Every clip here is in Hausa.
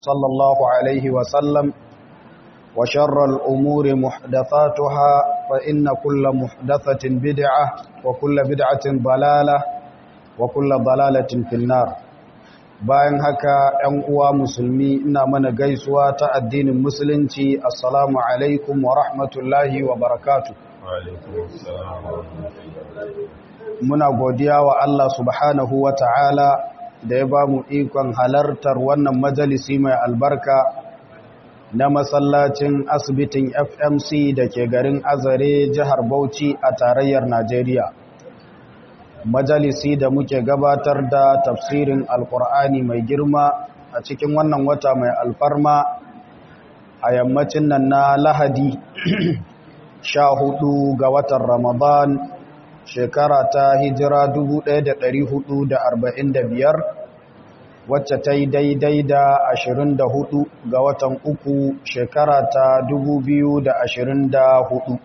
صلى الله عليه وسلم وشر الأمور محدثاتها فإن كل محدثة بدعة وكل بدعة ضلالة وكل ضلالة في النار bayan haka ‘yan uwa musulmi ina mana gaisuwa ta addinin musulunci assalamu alaikum wa rahmatullahi wa barakatu muna godiya wa Allah subhanahu wa ta'ala da ya ba mu ikon halartar wannan majalisi mai albarka na masallacin asibitin fmc da ke garin azare jihar bauchi a tarayyar najeriya majalisi da muke gabatar da tafsirin alkur'ani mai girma a cikin wannan wata mai alfarma a yammacin nan na lahadi sha hudu ga watan ramadan shekara ta hijira 1445 wacce ta yi daidai da 24 ga watan uku shekara ta 2024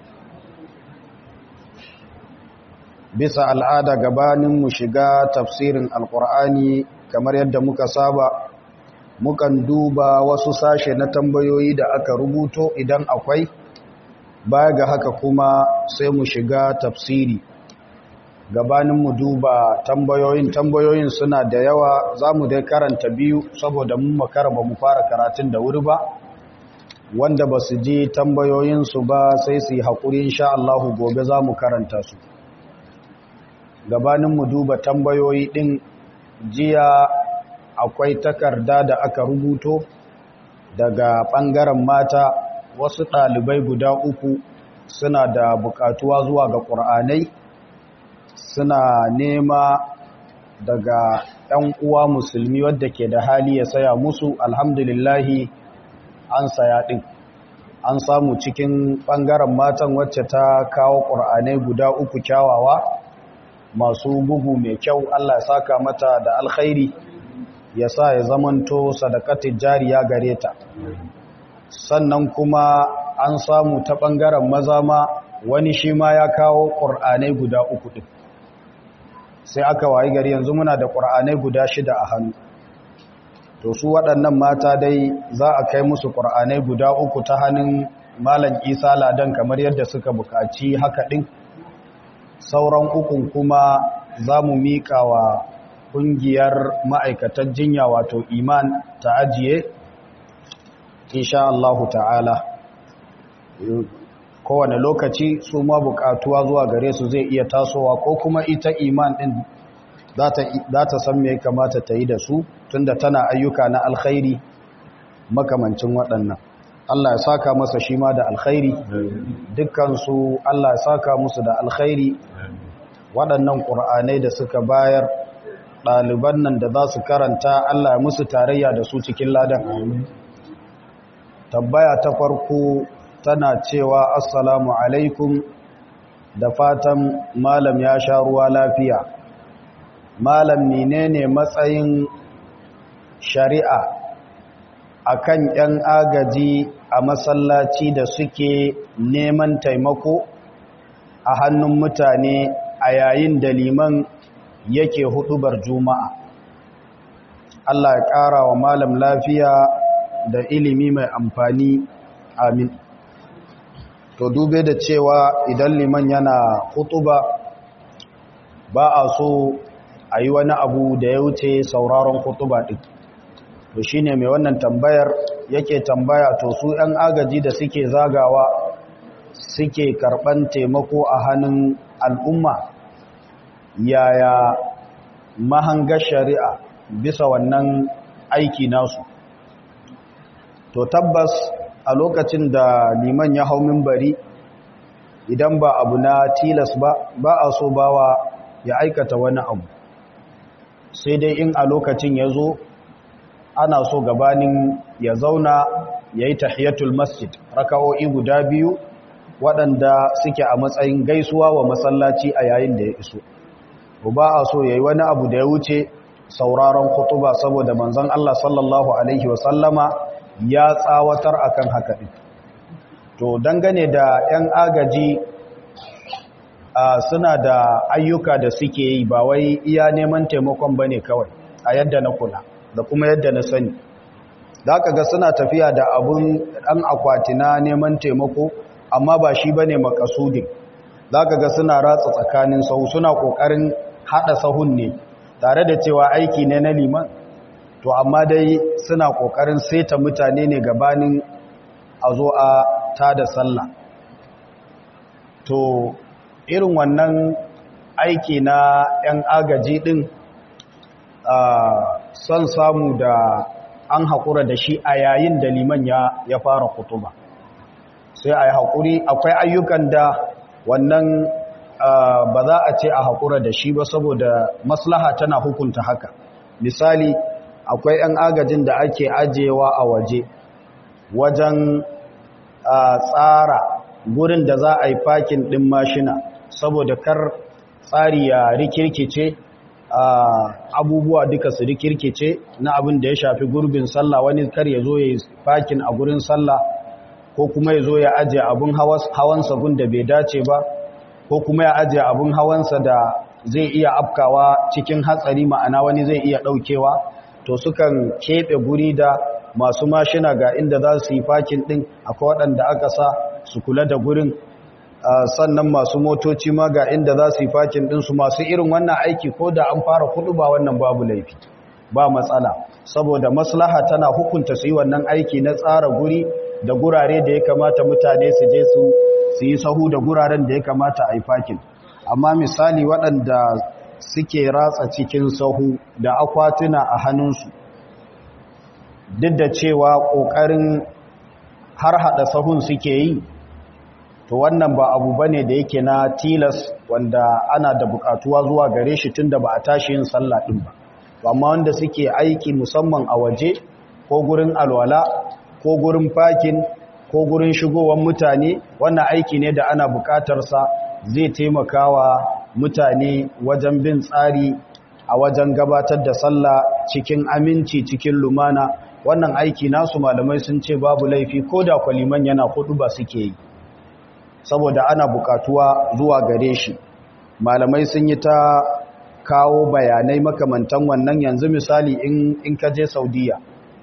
bisa al'ada gabanin mu shiga tafsirin alkur'ani kamar yadda muka saba mukan duba wasu sashe na tambayoyi da aka rubuto idan akwai baya ga haka kuma sai mu shiga tafsiri gabanin mu duba tambayoyin tambayoyin suna da yawa za mu dai karanta biyu saboda mun makara ba mu fara karatun da wuri ba wanda ba su ji tambayoyinsu ba sai su yi haƙuri insha Allahu gobe za mu karanta su gabanin mu duba tambayoyi ɗin jiya akwai takarda da aka rubuto daga ɓangaren mata wasu ɗalibai guda uku suna da buƙatuwa zuwa ga ƙur'anai suna nema daga ‘yan uwa musulmi wadda ke da hali ya saya musu alhamdulillahi an saya ɗin an samu cikin ɓangaren matan wacce ta kawo ƙur'anai guda uku kyawawa masu bugu mai kyau Allah ya saka mata da alkhairi ya sa ya zamanto sadakatin jariya gare ta sannan kuma an samu ta ɓangaren maza ma wani shi ma ya kawo ƙur'anai guda uku ɗin sai aka wayi gari yanzu muna da ƙur'anai guda shida a hannu to su waɗannan mata dai za a kai musu ƙur'anai guda uku ta hannun malam isa ladan kamar yadda suka buƙaci haka ɗin sauran ukun kuma za mu miƙa wa ƙungiyar ma'aikatan jinya wato iman ta ajiye insha Allah ta'ala kowane lokaci su ma buƙatuwa zuwa gare su zai iya tasowa ko kuma ita iman ɗin za ta san me kamata ta yi da su tunda tana ayyuka na alkhairi makamancin waɗannan Allah ya saka masa shi ma da alkhairi dukkansu Allah ya saka musu da alkhairi waɗannan ƙur'anai da suka bayar ɗaliban nan da za su karanta Allah ya musu tarayya da su cikin ladan tabbaya ta farko tana cewa assalamu alaikum da fatan malam ya sha ruwa lafiya malam menene matsayin shari'a akan 'yan agaji a masallaci da suke neman taimako a hannun mutane a yayin da liman yake hudubar juma'a Allah ya ƙara wa malam lafiya da ilimi mai amfani amin to dube da cewa idan liman yana hutuba ba a so a yi wani abu da ya wuce sauraron hutuba ɗin to shi ne mai wannan tambayar yake tambaya to su 'yan agaji da suke zagawa suke karɓan taimako a hannun al'umma yaya mahangar shari'a bisa wannan aiki nasu to tabbas a lokacin da liman ya hau mimbari idan ba abu na tilas ba ba a so bawa ya aikata wani abu sai dai in a lokacin ya zo ana so gabanin ya zauna ya yi tahiyatul masjid raka'o'i guda biyu waɗanda suke a matsayin gaisuwa wa masallaci a yayin da ya iso ba a so ya yi wani abu da ya wuce sauraron kutuba saboda manzon Allah sallallahu alaihi wasallama ya tsawatar akan haka ɗin to dangane da 'yan agaji suna da ayyuka da suke yi ba wai iya neman taimakon ba ne kawai a yadda na kula da kuma yadda na sani za ka ga suna tafiya da abun ɗan akwati na neman taimako amma ba shi ba ne makasudin za ka ga suna ratsa tsakanin sahu suna ƙoƙarin haɗa sahun ne tare da cewa aiki ne na liman to amma dai suna ƙoƙarin saita mutane ne gabanin a zo a tada sallah to irin wannan aiki na 'yan agaji ɗin son samu da an haƙura da shi a yayin da liman ya fara kutuba sai a yi haƙuri akwai ayyukan da wannan ba za a ce a haƙura da shi ba saboda maslaha tana hukunta haka misali akwai 'yan agajin da ake ajiyewa a waje wajen tsara gurin da za a yi fakin ɗin mashina saboda kar tsari ya rikirkice abubuwa duka su rikirkice na abin da ya shafi gurbin sallah wani kar ya zo ya yi fakin a gurin sallah ko kuma ya zo ya ajiye abin hawansa gun da bai dace ba ko kuma ya ajiye abin hawansa da zai iya afkawa cikin hatsari ma'ana wani zai iya ɗaukewa to sukan keɓe guri da masu mashina ga inda za su yi fakin ɗin akwai waɗanda aka sa su kula da gurin sannan masu motoci ma ga inda za su yi fakin ɗinsu masu irin wannan aiki ko da an fara kudu ba wannan babu laifi ba matsala saboda maslaha tana hukunta su yi wannan aiki na tsara guri da gurare da ya kamata mutane su je su yi sahu da guraren da ya kamata a yi fakin amma misali waɗanda suke ratsa cikin sahu da akwatuna a hannunsu duk da cewa ƙoƙarin har haɗa sahun suke yi to wannan ba abu bane da yake na tilas wanda ana da buƙatuwa zuwa gare shi tunda ba a tashi yin sallah ɗin ba amma wanda suke aiki musamman a waje ko gurin alwala ko gurin fakin ko gurin shigowar mutane wannan aiki ne da ana buƙatarsa zai taimaka wa mutane wajen bin tsari a wajen gabatar da sallah cikin aminci cikin lumana wannan aiki nasu malamai sun ce babu laifi ko da kwaliman yana hudu ba suke yi saboda ana bukatuwa zuwa gare shi malamai sun yi ta kawo bayanai makamantan wannan yanzu misali in, in ka je saudiya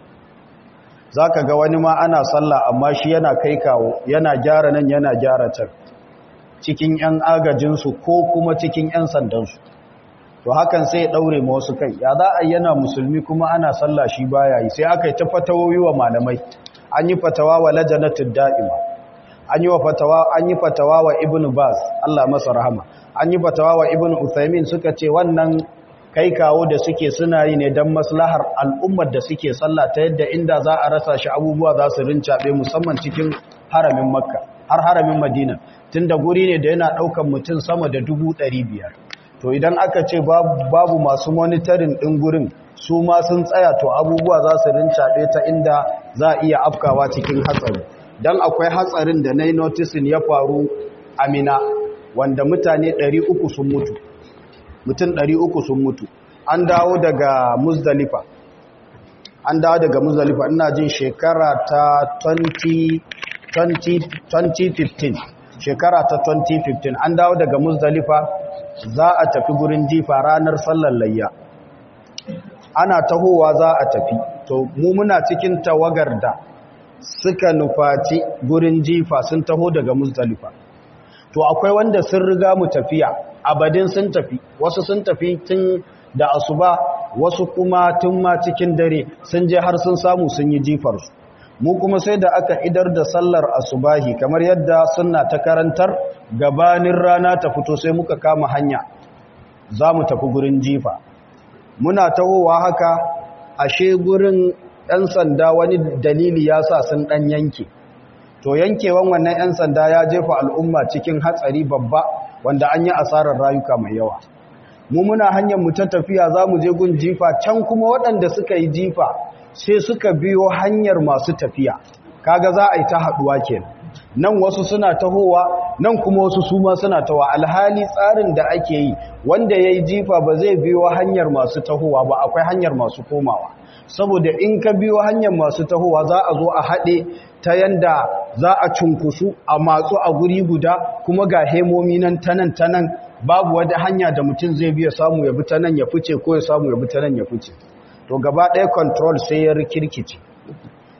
za ka ga wani ma ana sallah amma shi yana kai kawo yana gyara nan yana gyara can cikin 'yan agajinsu ko kuma cikin 'yan sandansu to hakan sai ya daure ma wasu kai ya za a yana musulmi kuma ana sallah shi baya yi sai aka yi ta fatawoyi wa malamai an yi fatawa wa lajanatul da'ima an yi wa fatawa an yi fatawa wa ibnu baz Allah masa rahama an yi fatawa wa ibnu uthaymin suka ce wannan kai kawo da suke suna yi ne dan maslahar al'ummar da suke sallah ta yadda inda za a rasa shi abubuwa za su rincabe musamman cikin haramin makka har haramin madina tunda guri ne da yana daukan mutum sama da dubu ɗari biyar to idan aka ce babu masu monitorin ɗin gurin su ma sun tsaya to abubuwa za su rincaɓe ta inda za a iya afkawa cikin hatsari don akwai hatsarin da na yi notisin ya faru amina wanda mutane 300 sun mutu mutum 300 sun mutu an dawo daga muzdalifa an dawo daga muzdalifa ina jin shekara ta 2015 shekara ta 2015 an dawo daga muzdalifa za a tafi gurin jifa ranar sallar layya ana tahowa za a tafi to mu muna cikin tawagar da suka nufaci gurin jifa sun taho daga muzdalifa to akwai wanda sun riga mu tafiya abadin sun tafi wasu sun tafi tun da asuba wasu kuma tun ma cikin dare sun je har sun samu sun yi jifarsu mu kuma sai da aka idar da sallar asubahi kamar yadda sunna ta karantar gabanin rana ta fito sai muka kama hanya za mu tafi gurin jifa muna tahowa haka ashe gurin 'yan sanda wani dalili ya sa sun ɗan yanke to yankewan wannan 'yan sanda ya jefa al'umma cikin hatsari babba wanda an yi asarar rayuka mai yawa mu muna hanyar mu ta tafiya za mu je gun jifa can kuma waɗanda suka yi jifa sai suka biyo hanyar masu tafiya kaga za a yi ta haɗuwa kenan nan wasu suna tahowa nan kuma wasu su ma suna tawa alhali tsarin da ake yi wanda ya yi jifa ba zai biyo hanyar masu tahowa ba akwai hanyar masu komawa saboda in ka biyo hanyar masu tahowa za a zo a haɗe ta yanda za a cunkusu a matsu a guri guda kuma ga hemomi nan ta nan ta nan babu wata hanya da mutum zai biya samu ya bi ta nan ya fice ko ya samu ya bi ta nan ya fice to gaba ɗaya control sai ya rikirkice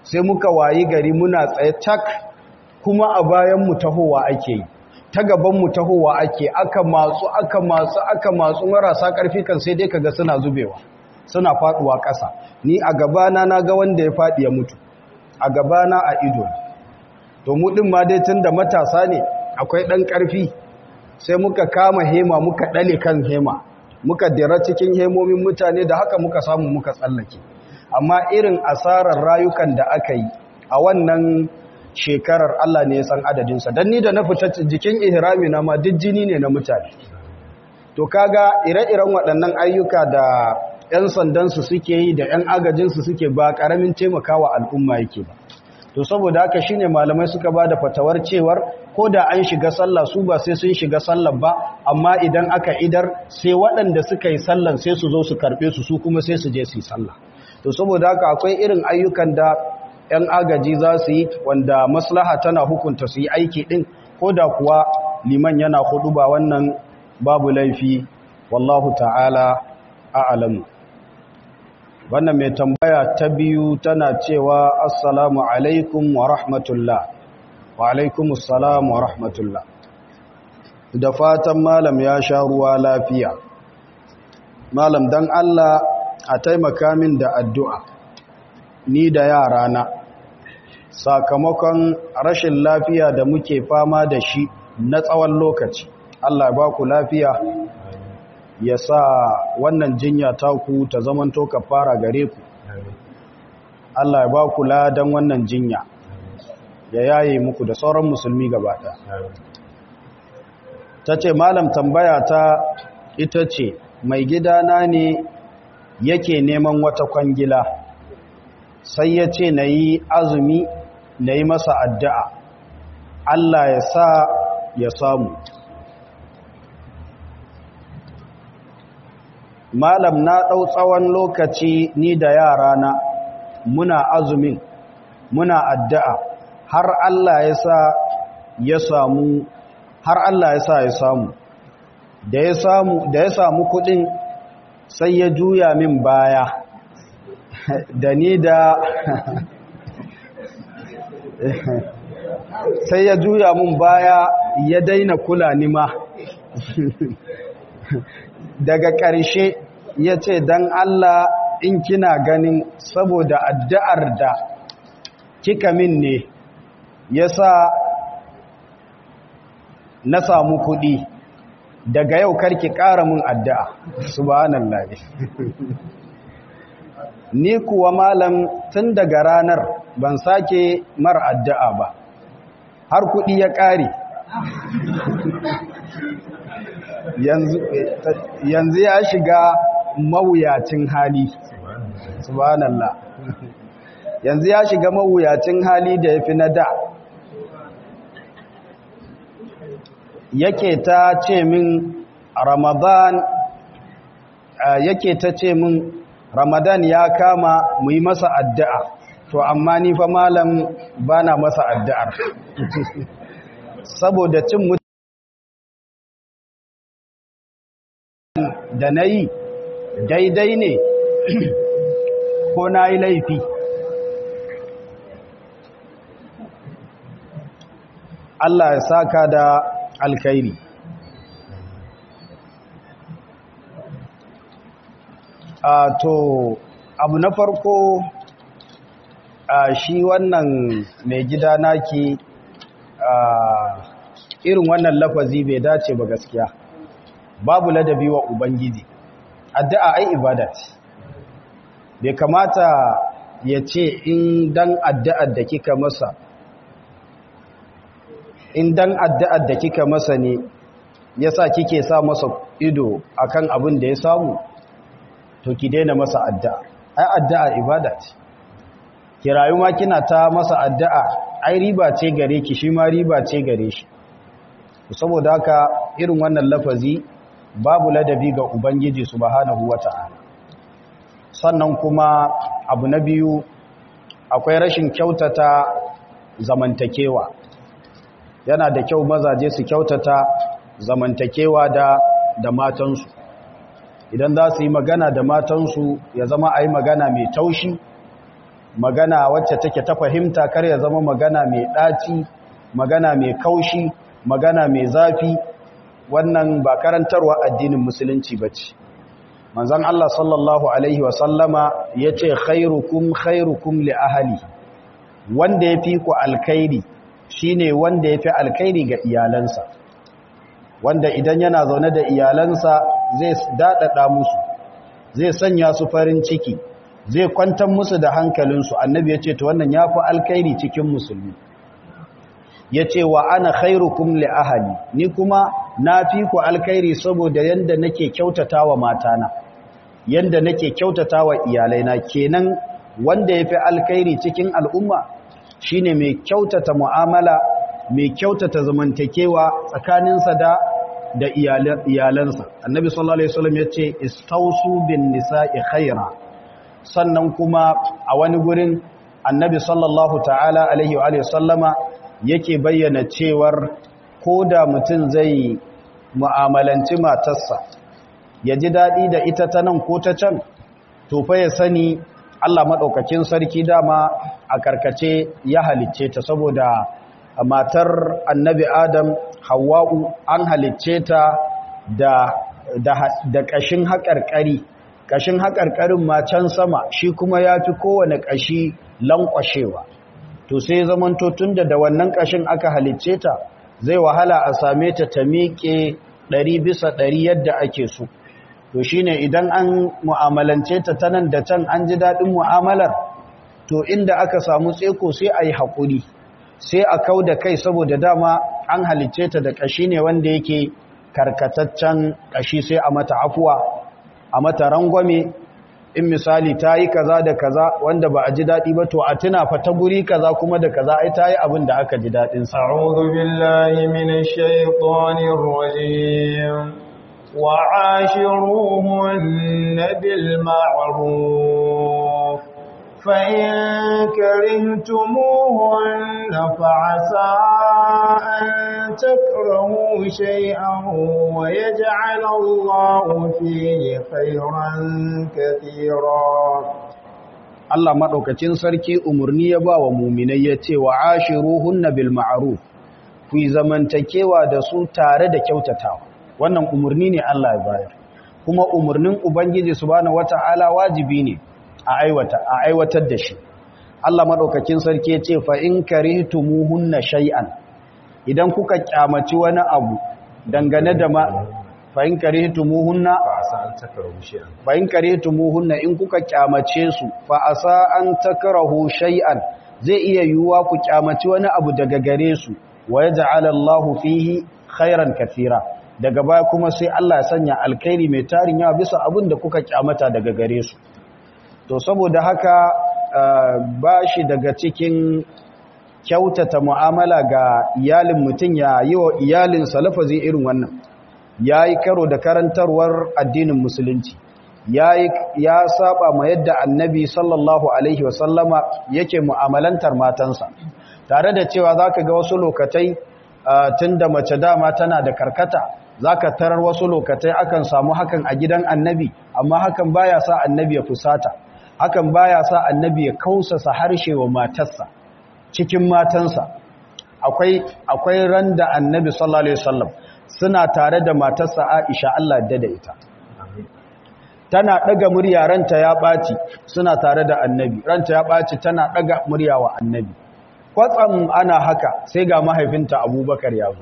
sai muka wayi gari muna tsaye tak kuma a bayan mu tahowa ake yi ta gaban mu tahowa ake aka matsu aka matsu aka matsu marasa karfi kan sai dai kaga suna zubewa suna faduwa ƙasa ni a gabana na ga wanda ya faɗi ya mutu a gabana a ido to mu din ma dai tunda matasa ne akwai ɗan ƙarfi sai muka kama hema muka ɗale kan hema muka dira cikin hemomin mutane da haka muka samu muka tsallake amma irin asarar rayukan da aka yi a wannan shekarar Allah ne ya san adadinsa don ni da na fita jikin ihrami na ma duk jini ne na mutane to kaga ire-iren waɗannan ayyuka da 'yan sandansu suke yi da 'yan agajinsu suke ba ƙaramin taimakawa al'umma yake ba to saboda haka shine malamai suka ba da fatawar cewar ko da an shiga sallah su ba sai sun shiga sallah ba amma idan aka idar sai waɗanda suka yi sallan sai su zo su karɓe su su kuma sai su je su yi sallah to saboda haka akwai irin ayyukan da 'yan agaji za su yi wanda maslaha tana hukunta su yi aiki ɗin ko da kuwa liman yana hudu ba wannan babu laifi wallahu ta'ala a'lamu wannan mai tambaya ta biyu tana cewa assalamu alaikum wa rahmatullah wa alaikum assalam wa rahmatullah da fatan malam ya sha ruwa lafiya malam dan Allah a taimaka min da addu'a ni da yarana sakamakon rashin lafiya da muke fama da shi na tsawon lokaci Allah ba ku lafiya ya sa wannan jinya ta ku ta zamanto ka fara gare ku Allah ya ba ku ladan wannan jinya ya yaye muku da sauran musulmi gabata ta ce malam tambaya ta ita ce mai gidana ne yake neman wata kwangila sai ya ce na yi azumi na yi masa addu'a Allah ya sa ya samu malam na ɗau tsawon lokaci ni da yarana muna azumin muna addu'a har Allah ya sa ya samu har Allah ya sa ya samu da ya samu da ya samu kuɗin sai ya juya min baya da ni da sai ya juya min baya ya daina kula ni ma daga ƙarshe ya ce don Allah in kina ganin saboda addu'ar da kika min ne ya sa na samu kuɗi daga yau karki ƙara mun addu'a subhanallah ni kuwa malam tun daga ranar ban sake mar addu'a ba har kuɗi ya ƙare yanzu ya shiga mawuyacin hali subhanallah yanzu ya shiga mawuyacin hali da ya fi na da yake ta ce min ramadan yake ta ce min ramadan ya kama mu yi masa addu'a to amma ni fa malam bana masa addu'ar saboda cin mutum da na yi daidai ne ko na yi laifi Allah ya saka da alkhairi a to abu na farko a shi wannan mai gida naki a irin wannan lafazi bai dace ba gaskiya babu ladabi wa ubangiji addu'a ai ibada ce bai kamata ya ce in dan addu'ar da kika masa in dan addu'ar da kika masa ne yasa kike sa masa ido akan abin da ya samu to ki daina masa addu'a ai addu'a ibada ce ki rayu ma kina ta masa addu'a ai riba ce gare ki shi ma riba ce gare shi saboda haka irin wannan lafazi babu ladabi ga ubangiji subhanahu wata'ala sannan kuma abu na biyu akwai rashin kyautata zamantakewa yana da kyau mazaje su kyautata zamantakewa da da matansu idan za su yi magana da matansu ya zama a yi magana mai taushi magana wacce take ta fahimta kar ya zama magana mai ɗaci magana mai kaushi magana mai zafi wannan ba karantarwa addinin musulunci ba ce manzan Allah sallallahu Alaihi wasallama ya ce khairukum khairukum li ahali wanda ya fi ku alkairi shine wanda ya fi alkairi ga iyalansa wanda idan yana zaune da iyalansa zai daɗaɗa musu zai sanya su farin ciki zai kwantar musu da hankalinsu annabi ya ce ta wannan ya fi alkairi cikin musulmi ya ce wa ana khairukum li ahali ni kuma na fi ku alkairi saboda yanda nake kyautata wa matana yanda nake kyautata wa iyalaina kenan wanda ya fi alkairi cikin al'umma shine mai kyautata mu'amala mai kyautata zamantakewa tsakaninsa da da iyalansa annabi sallallahu alaihi wasallam yace istausu bin nisa'i khaira sannan kuma a wani gurin annabi sallallahu ta'ala alaihi wa sallama yake bayyana cewar ko da mutum zai mu'amalanci matarsa ya ji daɗi da ita ta nan ko ta can to fa ya sani Allah maɗaukakin sarki dama a karkace ya halicce ta saboda matar annabi Adam Hawwa'u an halicce ta da da ƙashin haƙarƙari ƙashin haƙarƙarin ma can sama shi kuma ya fi kowane ƙashi lankwashewa to sai zamanto tunda da wannan ƙashin aka halicce ta zai wahala a same ta ta miƙe ɗari bisa ɗari yadda ake so to shine idan an mu'amalance ta ta nan da can an ji daɗin mu'amalar to inda aka samu tseko sai a yi haƙuri sai a kau da kai saboda dama an halicce ta da ƙashi ne wanda yake karkataccen ƙashi sai a mata afuwa a mata rangwame in misali ta yi kaza da kaza wanda ba a ji daɗi ba to a tuna fa ta guri kaza kuma da kaza ai ta yi abin da aka ji daɗin sa. A'udhu billahi minash shaitanir rajim wa ashiruhunna bil ma'ruf fa in karihtumuhunna fa'asa an takrahu shay'an wa yaj'al Allahu fihi khayran katira Allah maɗaukacin sarki umarni ya ba wa muminai ya ce wa ashiruhunna bil ma'ruf ku yi zamantakewa da su tare da kyautatawa wannan umarni ne Allah ya bayar kuma umarnin ubangiji subhanahu wata'ala wajibi ne a aiwata a aiwatar da shi Allah maɗaukacin sarki ya ce fa in karihtumuhunna shay'an idan kuka kyamaci wani abu dangane da ma fa in karihtumuhunna fa in karihtumuhunna in kuka kyamace su fa asa an takrahu shay'an zai iya yiwuwa ku kyamaci wani abu daga gare su wa yaj'al Allahu fihi khairan kathira daga baya kuma sai Allah ya sanya alkhairi mai tarin yawa bisa abin da kuka kyamata daga gare su to saboda haka bashi daga cikin kyautata mu'amala ga iyalin mutum ya yi wa iyalinsa lafazi irin wannan ya yi karo da karantarwar addinin musulunci ya saba ma yadda annabi sallallahu alaihi wasallama yake mu'amalantar matansa tare da cewa za ka ga wasu lokatai tun da mace dama tana da karkata za ka tarar wasu lokatai akan samu hakan a gidan annabi amma hakan baya sa annabi ya fusata hakan baya sa annabi ya kausasa harshe wa matarsa cikin matansa akwai akwai ran da annabi sallallahu alaihi wasallam suna tare da matarsa Aisha Allah da da ita tana daga murya ranta ya baci suna tare da annabi ranta ya baci tana daga murya wa annabi kwatsam ana haka sai ga mahaifinta Abubakar ya zo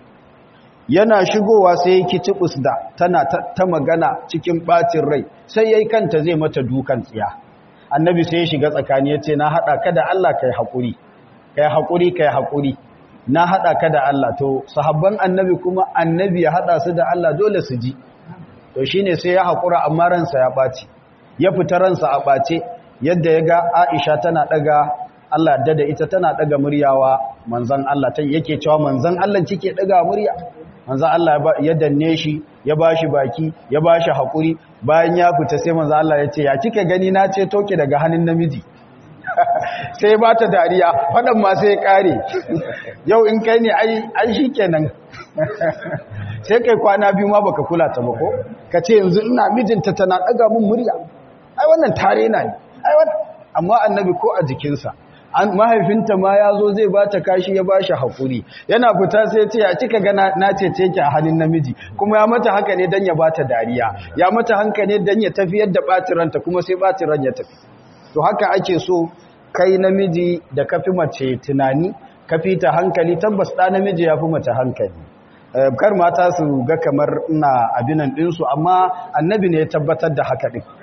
yana shigowa sai yake cibus da tana ta magana cikin bacin rai sai yayi kanta zai mata dukan tsiya annabi sai ya shiga tsakani yace na hada ka da Allah kai hakuri kai hakuri kai hakuri na haɗa ka da Allah to sahabban annabi kuma annabi ya haɗa su da Allah dole su ji to shine sai ya haƙura amma ransa ya ɓaci ya fita ransa a ɓace yadda ya ga Aisha tana ɗaga Allah da da ita tana ɗaga muryawa manzan Allah ta yake cewa manzan Allah cike ɗaga murya manzan Allah ya danne shi ya bashi baki ya bashi haƙuri bayan ya fita sai manzan Allah ya ce ya kike gani na ce toke daga hannun namiji sai ba ta dariya faɗan ma sai ƙare yau in kai ne ai shi kenan sai kai kwana biyu ma baka kula ta ba ko ka ce yanzu ina mijinta tana ɗaga mun murya ai wannan tare na ne ai wannan amma annabi ko a jikinsa an mahaifinta ma ya zo zai bata kashi ya bashi hakuri yana fita sai ce ya cika ga na cece ki a hannun namiji kuma ya mata haka ne dan ya bata dariya ya mata hanka ne dan ya tafiyar da bacin ranta kuma sai bacin ran ya tafi to haka ake so kai namiji da kafi mace tunani kafi ta hankali tabbas da namiji ya fi mace hankali kar mata su ga kamar ina abinan ɗinsu amma annabi ne ya tabbatar da haka ɗin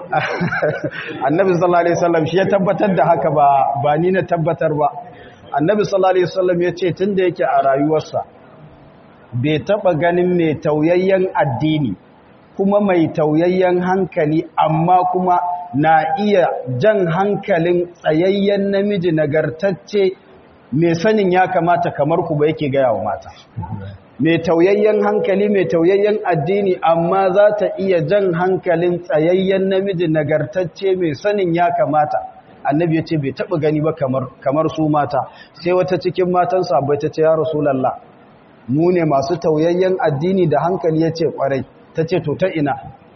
annabi sallallahu alaihi wasallam shi ya tabbatar da haka ba ba ni na tabbatar ba annabi sallallahu alaihi wasallam ya ce tunda yake a rayuwarsa bai taba ganin mai tauyayyen addini kuma mai tauyayyen hankali amma kuma na iya jan hankalin tsayayyen namiji nagartacce mai sanin ya kamata kamar ku ba yake gaya wa mata mai tauyayyen hankali mai tauyayyen addini amma za ta iya jan hankalin tsayayyen namiji nagartacce mai sanin ya kamata annabi ya ce bai taɓa gani ba kamar su mata sai wata cikin matan sabai ta ce ya rasulallah mu ne masu tauyayyen addini da hankali ya ce ƙwarai ta ce to ta ina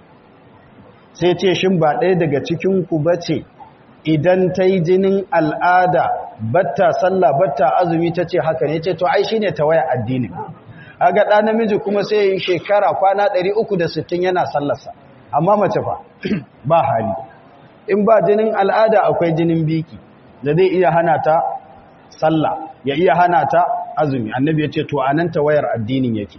sai ce shin ba ɗaya daga cikinku ba ce idan ta yi jinin al'ada batta sallah batta azumi ta ce haka ne ce to ai shi ne tawaya addini aga ɗa namiji kuma sai yi shekara kwana 360 yana sallarsa amma mace fa ba hali in ba jinin al'ada akwai jinin biki da zai iya hana ta sallah ya iya hana ta azumi annabi ya ce to anan tawayar addinin yake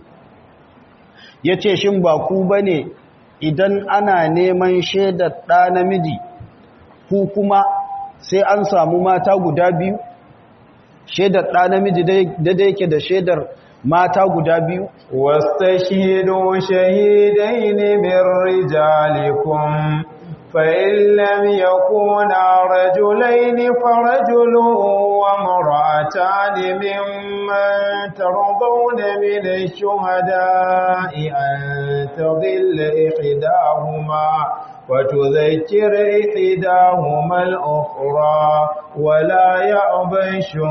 ya ce shin ba ku ba ne idan ana neman shaidar ɗa namiji ku kuma sai an samu mata guda biyu shaidar ɗa namiji daidai yake da shaidar mata guda biyu واستشهدوا شهيدين من رجالكم فإن لم يكونا رجلين فرجل وامرأتان ممن ترضون من الشهداء أن تضل إحداهما وتذكر إحداهما الأخرى ولا يأبى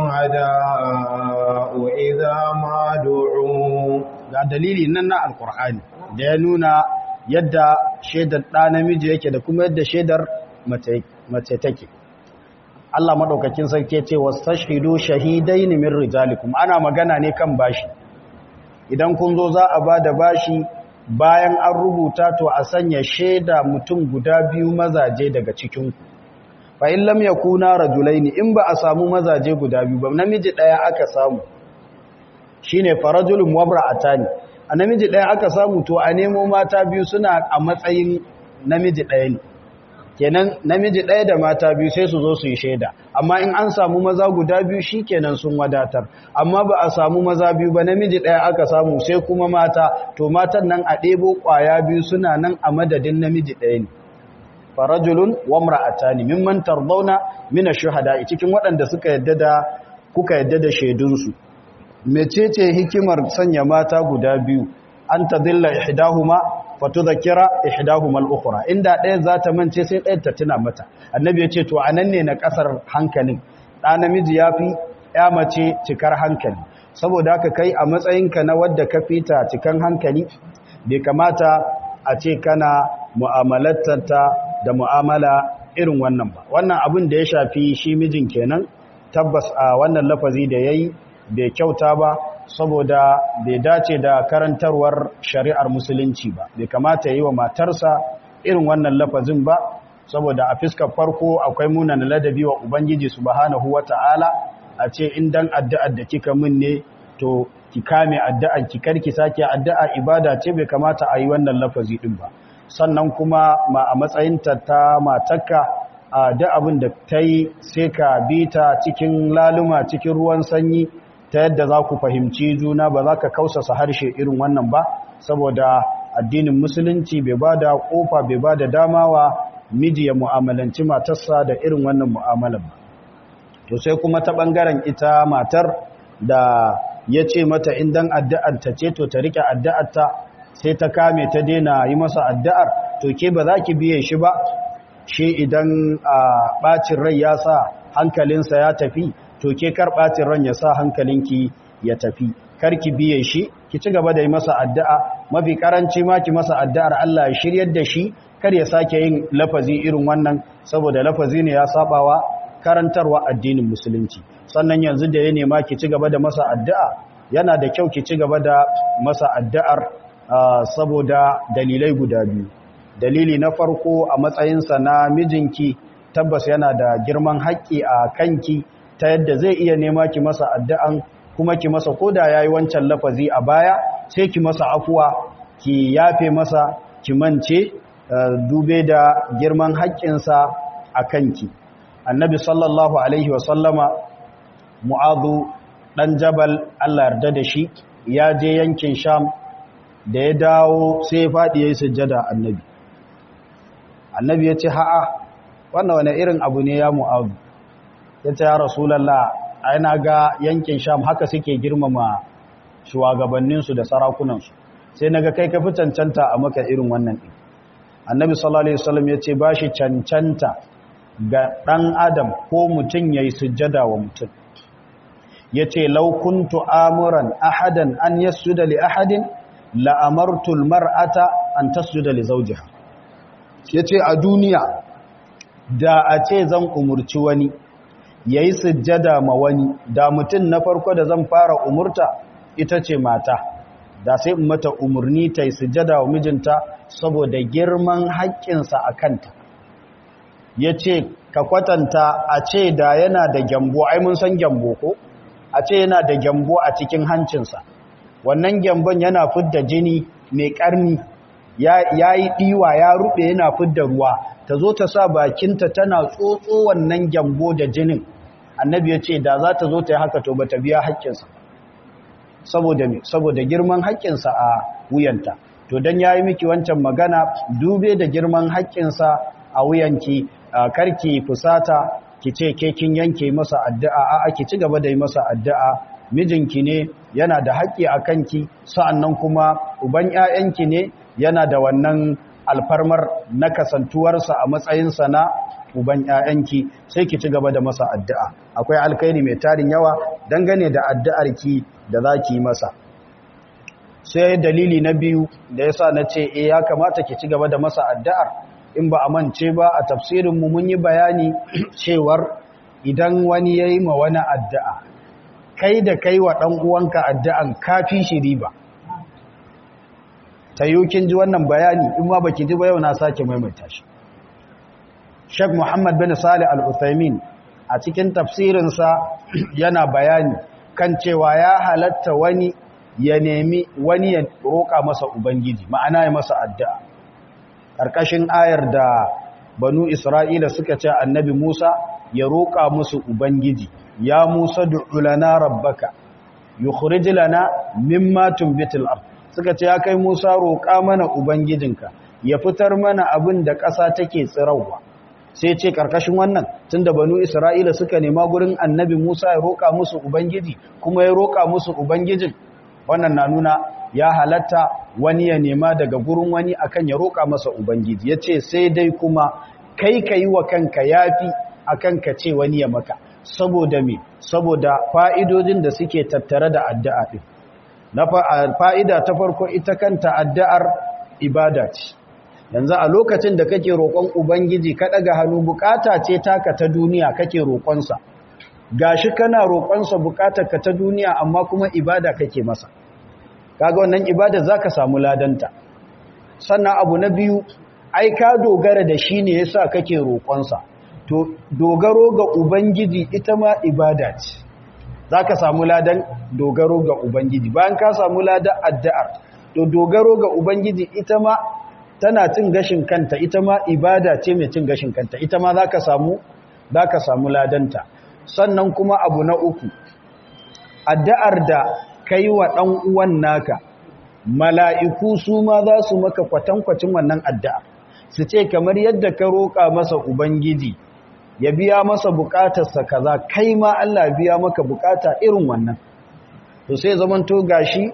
الشهداء إذا ما دعوا ga dalili nan na alkur'ani da ya nuna yadda shaidar ɗa namiji yake da kuma yadda shaidar mace take Allah maɗaukakin sarki ce wastashhidu shahidaini min rijalikum ana magana ne kan bashi idan kun zo za a ba da bashi bayan an rubuta to a sanya shaida mutum guda biyu mazaje daga cikinku fa in lam yakuna rajulaini in ba a samu mazaje guda biyu ba namiji ɗaya aka samu shine farajulun wabra'atani a namiji ɗaya aka samu to a nemo mata biyu suna a matsayin namiji ɗaya ne kenan namiji ɗaya da mata biyu sai su zo su yi shaida amma in an samu maza guda biyu shi kenan sun wadatar amma ba a samu maza biyu ba namiji ɗaya aka samu sai kuma mata to matan nan a ɗebo ƙwaya biyu suna nan a madadin namiji ɗaya ne farajulun wamra'atani mimman tardawna min ash-shuhada cikin waɗanda suka yadda da kuka yadda da shaidunsu mecece hikimar sanya mata guda biyu an tadilla ihdahuma fatudhakira ihdahuma al-ukhra inda ɗaya za ta mance sai ɗaya ta tuna mata annabi ya ce to anan ne na kasar hankalin ɗa namiji yafi ya mace cikar hankali saboda haka kai a matsayinka na wadda ka fita cikan hankali bai kamata a ce kana mu'amalatarta da mu'amala irin wannan ba wannan abin da ya shafi shi mijin kenan tabbas a wannan lafazi da yayi bai kyauta ba saboda bai dace da karantarwar shari'ar musulunci ba bai kamata yi wa matarsa irin wannan lafazin ba saboda a fiskar farko akwai munan ladabi wa ubangiji subhanahu wata'ala a ce in dan addu'ar da kika min ne to ki kame addu'ar ki karki sake addu'a ibada ce bai kamata a yi wannan lafazi din ba sannan kuma ma a matsayinta ta matarka a da abin da ta yi sai ka bi ta cikin laluma cikin ruwan sanyi ta yadda za ku fahimci juna ba za ka kausasa harshe irin wannan ba saboda addinin musulunci bai ba da kofa bai ba da dama wa miji ya mu'amalanci matarsa da irin wannan mu'amalan ba to sai kuma ta ɓangaren ita matar da ya ce mata indan addu'ar ta ce to ta rike addu'arta sai ta kame ta daina yi masa addu'ar to ke ba za ki biye shi ba shi idan a ɓacin rai ya sa hankalinsa ya tafi to ke kar ɓacin ran ya sa hankalinki ya tafi kar ki biye shi ki ci gaba da yi masa addu'a mafi karanci ma ki masa addu'ar Allah ya shiryar da shi kar ya sake yin lafazi irin wannan saboda lafazi ne ya sabawa karantarwa addinin musulunci sannan yanzu da ya nema ki ci gaba da masa addu'a yana da kyau ki ci gaba da masa addu'ar saboda dalilai guda biyu dalili na farko a matsayinsa na mijinki tabbas yana da girman haƙƙi a kanki ta yadda zai iya nema ki masa addu'an kuma ki masa koda yayi wancan lafazi a baya sai ki masa afuwa ki yafe masa ki mance dube da girman haƙƙinsa a kanki annabi sallallahu alaihi wasallama mu'adhu dan jabal Allah yarda da shi ya je yankin sham da ya dawo sai ya faɗi ya yi sujjada annabi annabi ya ce ha'a wannan wani irin abu ne ya mu'adu ya ce ya rasulallah aina ga yankin sham haka suke girmama shugabanninsu da sarakunansu sai na ga kai ka fi cancanta a maka irin wannan ɗin annabi sallallahu alaihi wasallam ya ce ba shi cancanta ga ɗan adam ko mutum ya yi sujjada wa mutum ya ce laukuntu amuran ahadan an yasjuda li ahadin la'amartul mar'ata an tasjuda li zawjiha yace a duniya da a ce zan umurci wani yayi sujjada ma wani da mutum na farko da zan fara umurta ita ce mata da sai in mata umurni ta yi sujjada wa mijinta saboda girman haƙƙinsa a kanta yace ka kwatanta a ce da yana da gyambo ai mun san gyambo ko a ce yana da gyambo a cikin hancinsa wannan gyambon yana fidda jini mai karni ya yi ɗiwa ya ruɓe yana fidda ruwa ta zo ta sa bakinta tana tsotso wannan gyambo da jinin annabi ya ce da za ta zo ta yi haka to ba ta biya haƙƙinsa saboda saboda girman haƙƙinsa a wuyanta to don ya yi miki wancan magana dube da girman haƙƙinsa a wuyanki karki fusata ki ce ke kin yanke masa addu'a a ki ci gaba da yi masa addu'a mijinki ne yana da haƙƙi a kanki sa'annan kuma uban ‘ya'yanki ne yana da wannan alfarmar na kasantuwarsa a matsayinsa na uban ‘ya'yanki sai ki ci gaba da masa addu'a akwai alkairi mai tarin yawa dangane da addu'arki da za ki yi masa sai dalili na biyu da ya sa na ce e ya kamata ki ci gaba da masa addu'ar in ba a mance ba a tafsirinmu mun yi bayani cewar idan wani ya yi ma wani addu'a kai da kai wa ɗan uwanka addu'an kafi shi riba ta yi kin ji wannan bayani in ma baki ji ba yau na sake maimaita shi Sheikh Muhammad bin Salih Al-Uthaymin a cikin tafsirinsa yana bayani kan cewa ya halatta wani ya nemi wani ya roƙa masa ubangiji ma'ana ya masa addu'a ƙarƙashin ayar da banu Isra'ila suka ce annabi Musa ya roƙa musu ubangiji ya Musa du'u lana rabbaka yukhrij lana mimma tunbitul ard suka ce ya kai Musa roƙa mana ubangijinka ya fitar mana abin da ƙasa take tsirawa sai ce karkashin wannan tunda banu Isra'ila suka nema gurin annabi Musa ya roƙa musu ubangiji kuma ya roƙa musu ubangijin wannan na nuna ya halatta wani ya nema daga gurin wani akan ya roƙa masa ubangiji yace sai dai kuma kai kai wa kanka yafi akan ka ce wani ya maka saboda me saboda fa'idodin da suke tattare da addu'a din na fa'ida ta farko ita kanta addu'ar ibada ce yanzu a lokacin da kake roƙon ubangiji ka ɗaga hannu bukata ce taka ta duniya kake roƙonsa gashi kana roƙonsa bukatar ka ta duniya amma kuma ibada kake masa kaga wannan ibada zaka samu ladanta sannan abu na biyu ai ka dogara da shi ne yasa kake roƙonsa to dogaro ga ubangiji ita ma ibada ce za ka samu ladan dogaro ga Ubangiji bayan ka samu ladan addu'ar to dogaro ga Ubangiji ita ma tana cin gashin kanta ita ma ibada ce mai cin gashin kanta ita ma za ka samu za ka samu ladanta sannan kuma abu na uku addu'ar da kai wa ɗan uwan naka mala'iku su ma za su maka kwatankwacin wannan addu'a su ce kamar yadda ka roƙa masa Ubangiji ya biya masa bukatarsa kaza kai ma Allah biya maka bukata irin wannan to sai zaman to gashi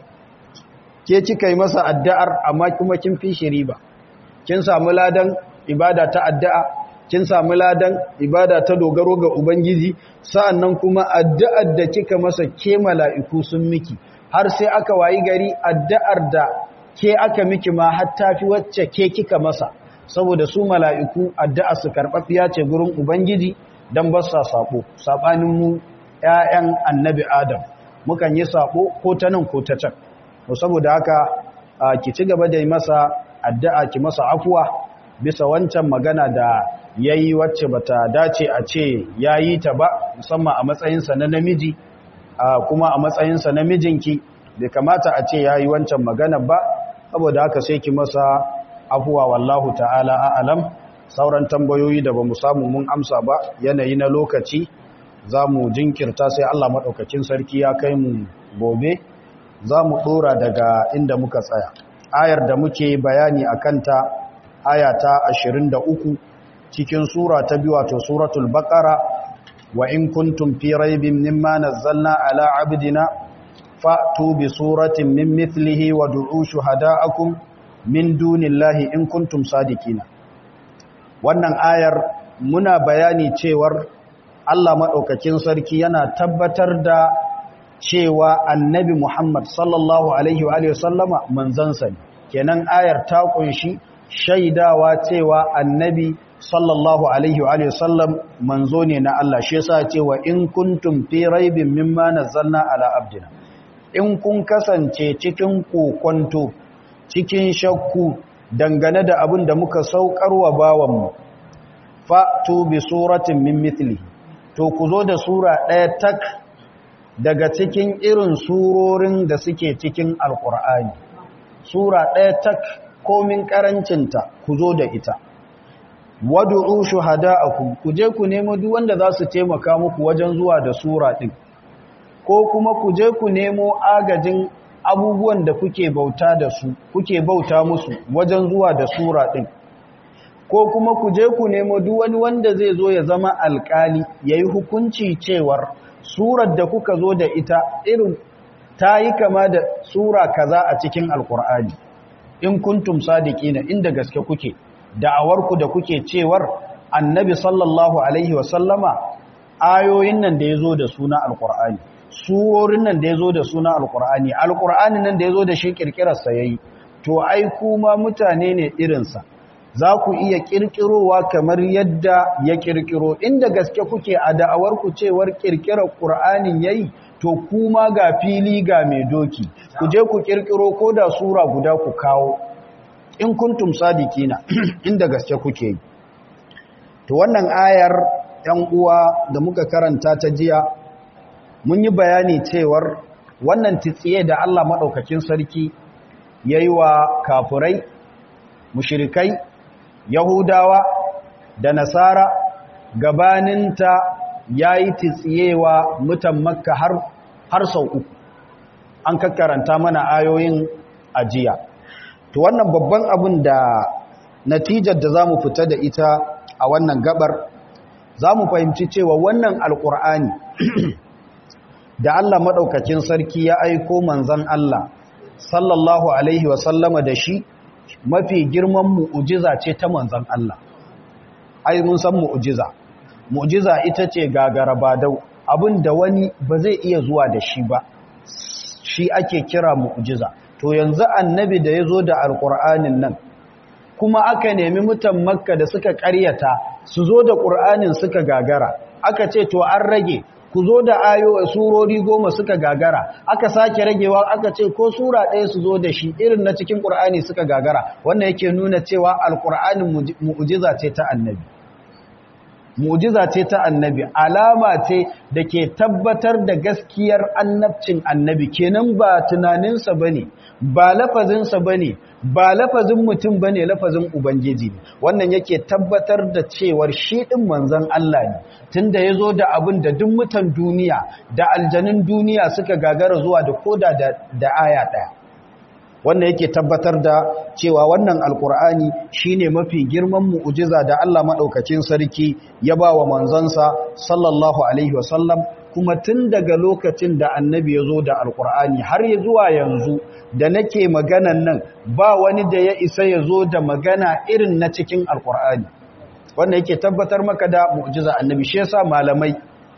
ke kika yi masa addu'ar amma kuma kin fi shi riba kin samu ladan ibada ta addu'a kin samu ladan ibada ta dogaro ga ubangiji sa'annan kuma addu'ar da kika masa ke mala'iku sun miki har sai aka wayi gari addu'ar da ke aka miki ma har tafi wacce ke kika masa saboda su mala'iku addu'a su karɓaɓɓiya ce gurin ubangiji don ba sa saɓo saɓanin mu ‘ya'yan annabi adam mukan yi saɓo ko ta nan ko ta can saboda haka ki ci gaba da yi masa addu'a ki masa afuwa bisa wancan magana da ya yi wacce ba ta dace a ce ya yi ta ba musamman a matsayinsa na namiji kuma a matsayinsa na mijinki bai kamata a ce ya yi wancan magana ba saboda haka sai ki masa afuwa wallahu ta'ala a'alam sauran tambayoyi da ba mu samu mun amsa ba yanayi na lokaci za mu jinkirta sai Allah maɗaukakin sarki ya kai mu gobe za mu ɗora daga inda muka tsaya ayar da muke bayani a kanta aya ta 23 cikin sura ta biyu wato suratul baqara wa in kuntum fi raibin mimma nazzalna ala abdina fa'tu bi suratin min mithlihi wa du'u shuhada'akum min dunillahi in kuntum sadiqina wannan ayar muna bayani cewar Allah madaukakin sarki yana tabbatar da cewa annabi Muhammad sallallahu alaihi wa alihi wasallama manzansa ne kenan ayar ta kunshi shaidawa cewa annabi sallallahu alaihi wa alihi wasallam manzo ne na Allah shi yasa cewa in kuntum fi raibin mimma nazzalna ala abdina in kun kasance cikin kokonto cikin shakku dangane da abin da muka saukarwa bawanmu fa'tu bi suratin min mithlihi to ku zo da sura ɗaya tak daga cikin irin surorin da suke cikin alkur'ani sura ɗaya tak komin ƙarancinta ku zo da ita wadu'u shuhada'akum ku je ku nemo duk wanda za su taimaka muku wajen zuwa da sura ɗin ko kuma ku je ku nemo agajin abubuwan da kuke bauta da su kuke bauta musu wajen zuwa da sura ɗin ko kuma ku je ku nemo duk wani wanda zai zo ya zama alƙali yayi hukunci cewar surar da kuka zo da ita irin ta yi kama da sura kaza a cikin alkur'ani in kuntum sadiqina inda gaske kuke da'awarku da kuke cewar annabi sallallahu alaihi wasallama ayoyin nan da yazo da suna alkur'ani surorin nan da yazo da suna alkur'ani alkur'ani nan da yazo da shi kirkirar sa yayi to ai kuma mutane ne irinsa za ku iya ƙirƙirowa kamar yadda ya ƙirƙiro inda gaske kuke a da'awarku cewar ƙirƙirar ƙur'anin ya yi to kuma ga fili ga mai doki ku je ku ƙirƙiro ko da sura guda ku kawo in kuntum sadikina inda gaske kuke yi to wannan ayar ‘yan uwa da muka karanta ta jiya mun yi bayani cewar wannan titsiye da Allah maɗaukakin sarki ya yi wa kafurai mushirikai Yahudawa da Nasara gabaninta ya yi titsiyewa mutan Makka har, har sau uku. An kakkaranta mana ayoyin ajiya. To wannan babban abin da natijar da za mu fita da ita a wannan gabar, za mu fahimci cewa wannan alƙur'ani da Allah maɗaukacin sarki ya aiko manzan Allah, sallallahu Alaihi wasallama da shi, mafi girman mu'ujiza ce ta manzan Allah ai mun san mu'ujiza mu'ujiza ita ce gagara badau abinda wani ba zai iya zuwa da shi ba shi ake kira mu'ujiza to yanzu annabi da ya zo da alƙur'anin nan kuma aka nemi mutan makka da suka ƙaryata su zo da ƙur'anin suka gagara aka ce to an rage ku zo da ayo surori goma suka gagara aka sake ragewa aka ce ko sura ɗaya su zo da shi irin na cikin ƙur'ani suka gagara wannan yake nuna cewa alƙur'anin mu'ujiza ce ta annabi mu'jiza ce ta annabi alama ce da ke tabbatar da gaskiyar annabcin annabi kenan ba tunaninsa bane ba lafazinsa bane ba lafazin mutum bane lafazin ubangiji ne wannan yake tabbatar da cewar shi din manzon Allah ne tunda yazo da abin da duk mutan duniya da aljanun duniya suka gagara zuwa da koda da, da aya daya wannan yake tabbatar da cewa wannan alkur'ani shine mafi girman mu'jiza da Allah madaukakin sarki ya ba wa manzansa sallallahu alaihi wasallam kuma tun daga lokacin da annabi ya zo da alkur'ani har ya zuwa yanzu da nake maganan nan ba wani da ya isa ya zo da magana irin na cikin alkur'ani wannan yake tabbatar maka da mu'jiza annabi shi yasa malamai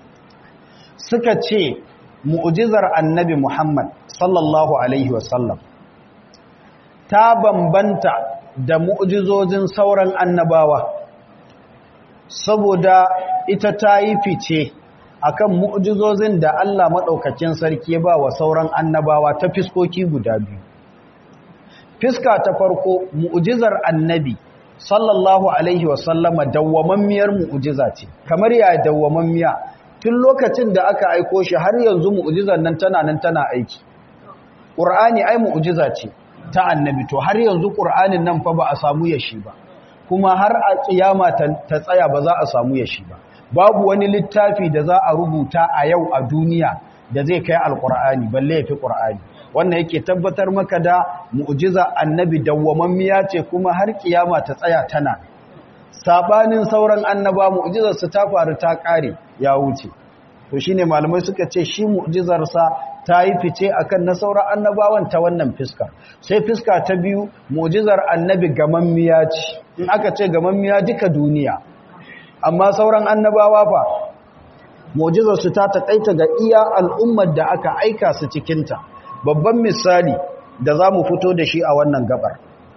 suka ce mu'jizar annabi Muhammad sallallahu alaihi wasallam ta bambanta da mu'jizozin sauran annabawa saboda ita ta yi fice akan mu'jizozin da Allah maɗaukakin sarki ba wa sauran annabawa ta fiskoki guda biyu fiska ta farko mu'jizar annabi sallallahu alaihi wasallama dawwamammiyar mu'jiza ce kamar ya dawwamammiya tun lokacin da aka aiko shi har yanzu mu'jizar nan tana nan tana aiki ƙur'ani ai mu'jiza ce ta annabi to har yanzu ƙur'anin nan fa ba a samu yashi ba kuma har a kiyama ta tsaya ba za a samu yashi ba babu wani littafi da za a rubuta a yau a duniya da zai kai alƙur'ani balle ya fi ƙur'ani wannan yake tabbatar maka da mu'jiza annabi dawwamammiya ce kuma har kiyama ta tsaya tana sabanin sauran annaba mu'jizar su ta faru ta kare ya wuce to shine malamai suka ce shi mu'jizar sa ta yi fice akan na sauran annabawan ta wannan fiska sai fiska ta biyu mu'jizar annabi gamammiya ce in aka ce gamammiya duka duniya amma sauran annabawa fa mu'jizar su ta takaita ga iya al'ummar da aka aika su cikin ta babban misali da za mu fito da shi a wannan gabar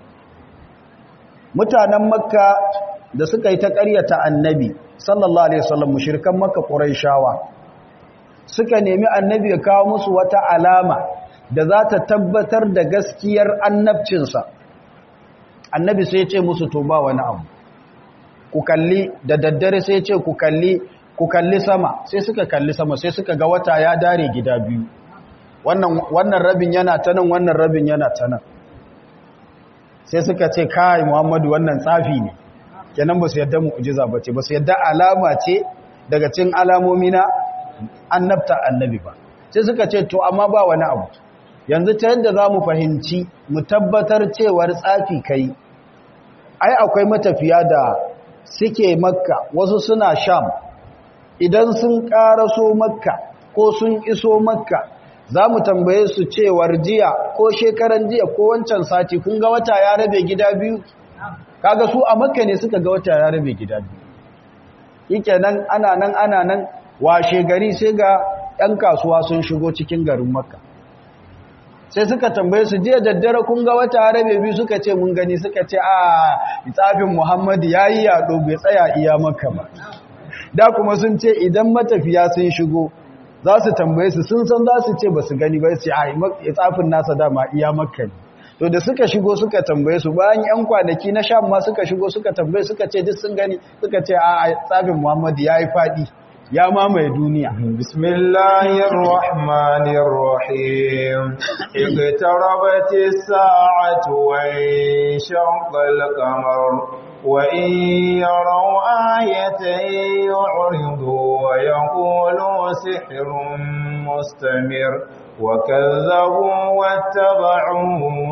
mutanen makka da suka yi ta ƙaryata annabi sallallahu alaihi wasallam mushrikan makka quraishawa suka nemi annabi ya kawo musu wata alama da za ta tabbatar da gaskiyar annabcinsa annabi sai ya ce musu to ba wani abu ku kalli da daddare sai ya ce ku kalli ku kalli sama sai suka kalli sama sai suka ga wata ya dare gida biyu wannan rabin yana ta nan wannan rabin yana ta nan sai suka ce kai muhammadu wannan tsafi ne kenan ba su yadda mu'jiza ba ce ba su yadda alama ce daga cin alamomi na annabta annabi ba sai suka ce to amma ba wani abu yanzu ta yadda za mu fahimci mu tabbatar cewar tsafi kai ai akwai matafiya da suke makka wasu suna sham idan sun ƙaraso makka ko sun iso makka za mu tambaye su cewar jiya ko shekaran jiya ko wancan sati kun ga wata ya rabe gida biyu kaga su a makka ne suka ga wata ya rabe gida biyu yake nan ana nan ana nan washe gari sai ga 'yan kasuwa sun shigo cikin garin makka sai suka tambaye su jiya daddare kun ga wata ya rabe biyu suka ce mun gani suka ce a tsafin muhammadu ya yi yaɗo bai tsaya iya makka ba da kuma sun ce idan matafiya sun shigo za su tambaye su sun san za su ce ba su gani ba su a tsafin nasa dama iya makka ne to da suka shigo suka tambaye su bayan yan kwanaki na sham ma suka shigo suka tambaye suka ce duk sun gani suka ce a tsafin muhammadu ya yi faɗi ya mamaye duniya bismillahir rahmanir rahim iqtarabatis sa'atu wa shaqqal qamar وإن يروا آية يعرضوا ويقولوا سحر مستمر وكذبوا واتبعوا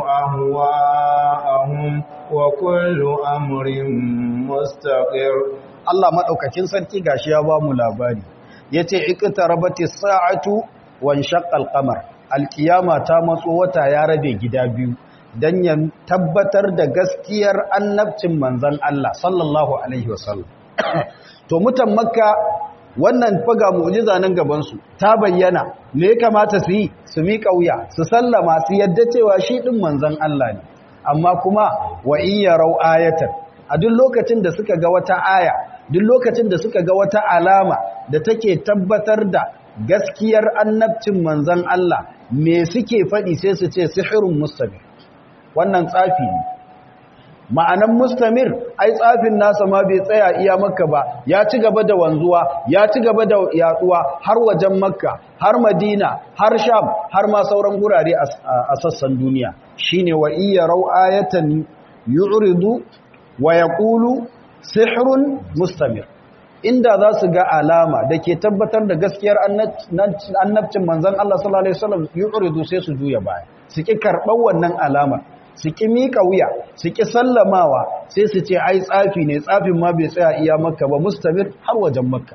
أهواءهم وكل أمر مستقر Allah maɗaukakin sarki gashi ya ba mu labari ya ce iqtarabati sa'atu wan shaqqal qamar alqiyama ta matso wata ya rabe gida biyu don ya tabbatar da gaskiyar annabcin manzan Allah sallallahu Alaihi wasallam. To mutan makka wannan faga mu'jiza nan gabansu ta bayyana me ya kamata su yi su miƙa wuya su sallama su yadda cewa shi ɗin manzan Allah ne amma kuma wa in yarau ayatan a duk lokacin da suka ga wata aya duk lokacin da suka ga wata alama da take tabbatar da gaskiyar annabcin manzan Allah me suke faɗi sai su ce sihirun mustabir wannan tsafi ne ma'anan mustamir ai tsafin nasa ma bai tsaya iya makka ba ya ci gaba da wanzuwa ya ci gaba da yaduwa har wajen makka har madina har sham har ma sauran gurare a sassan duniya shine wa iya rau ayatan yu'ridu wa yaqulu sihrun mustamir inda za su ga alama da ke tabbatar da gaskiyar annabcin manzon Allah sallallahu alaihi wasallam yu'ridu sai su juya baya su ki karɓar wannan alamar su ƙi miƙa wuya su ƙi sallamawa sai su ce ai tsafi ne tsafin ma bai tsaya iya makka ba mustamir har wajen makka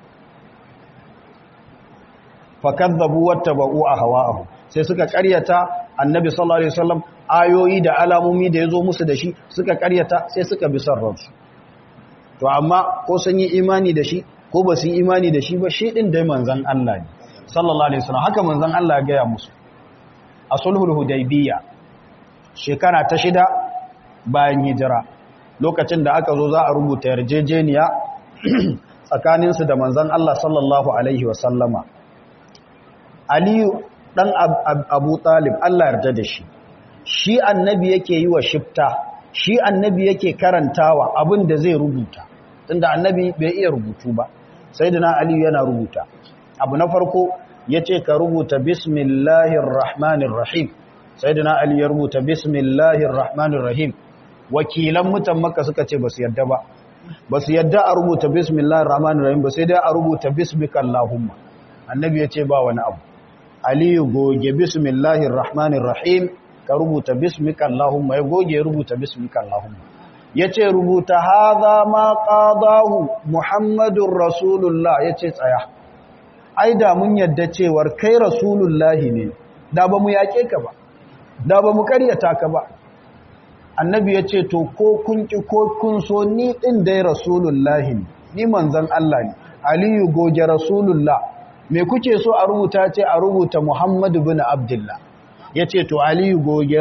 fakadzabu wattaba'u ahwa'ahum sai suka ƙaryata annabi sallallahu alaihi wasallam ayoyi da alamomi da yazo musu da shi suka ƙaryata sai suka bi son ransu to amma ko sun yi imani da shi ko ba su yi imani da shi ba shi din dai manzon Allah ne sallallahu alaihi wasallam haka manzon Allah ya gaya musu a sulhul hudaybiyya shekara ta shida bayan hijira lokacin da aka zo za a rubuta yarjejeniya tsakaninsu da manzan Allah sallallahu Alaihi wasallama aliyu ɗan abu talib Allah yarda da shi shi annabi yake yi wa shifta shi annabi yake karantawa abin da zai rubuta tunda annabi bai iya rubutu ba sai da aliyu yana rubuta abu na farko ya ce ka rubuta bismillahir rahmanir rahim sai da aliyu ya rubuta bismillahir rahmanir rahim wakilan mutan maka suka ce ba su yadda ba ba su yadda a rubuta bismillahir rahmanir rahim ba sai dai a rubuta bismikallahumma annabi ya ce ba wani abu aliyu goge bismillahir rahmanir rahim ka rubuta bismikallahumma ya goge rubuta bismikallahumma yace rubuta hadha ma qadahu muhammadur rasulullah yace tsaya ai da mun yadda cewar kai rasulullahi ne da ba mu yake ka ba da ba mu karyata ka ba annabi yace to ko kun ki ko kun so ni din dai rasulullahi ne ni manzon Allah ne aliyu goge rasulullah me kuke so a rubuta ce a rubuta muhammadu bin abdullah ya ce to aliyu goge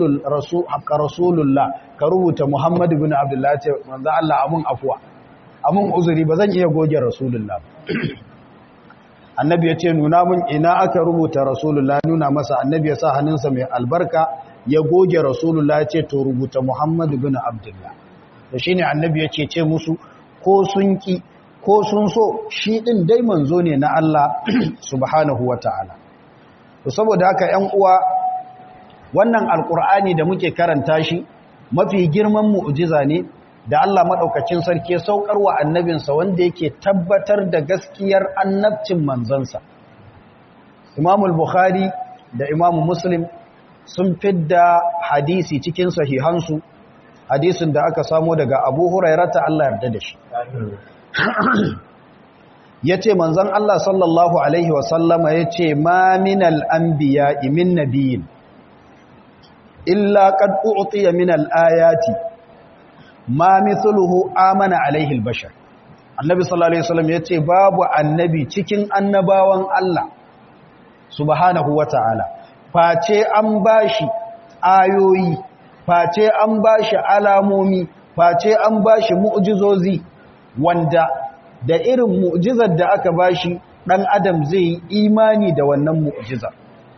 rasulullah ka rubuta muhammadu bin abdullah ce manzan Allah amun afuwa amun uzuri ba zan iya goge rasulullah annabi ya ce nuna mun ina aka rubuta rasulullah nuna masa annabi ya sa hannunsa mai albarka ya goge rasulullah ya ce to rubuta muhammadu bin abdullah da shi ne annabi ya ce ce musu ko sun ki ko sun so shi ɗin dai manzo ne na Allah subhanahu wa ta'ala to saboda haka ‘yan uwa wannan alƙur'ani da muke karanta shi mafi girman mu'ujiza ne da Allah maɗaukacin sarki ya saukar wa annabinsa wanda yake tabbatar da gaskiyar annabcin manzansa imamul bukhari da imamu muslim sun fidda hadisi cikin sahihansu hadisin da aka samo daga abu hurairata Allah yarda da shi ya ce manzan Allah sallallahu Alaihi wasallama ya ce ma minal anbiya min nabiyin illa kad u'tiya min al-ayati ma mithluhu amana alaihi al-bashar annabi sallallahu alaihi wasallam yace babu annabi cikin annabawan Allah subhanahu wata'ala face an bashi ayoyi face an bashi alamomi face an bashi mu'jizozi wanda da irin mu'jizar da aka bashi dan adam zai yi imani da wannan mu'jizar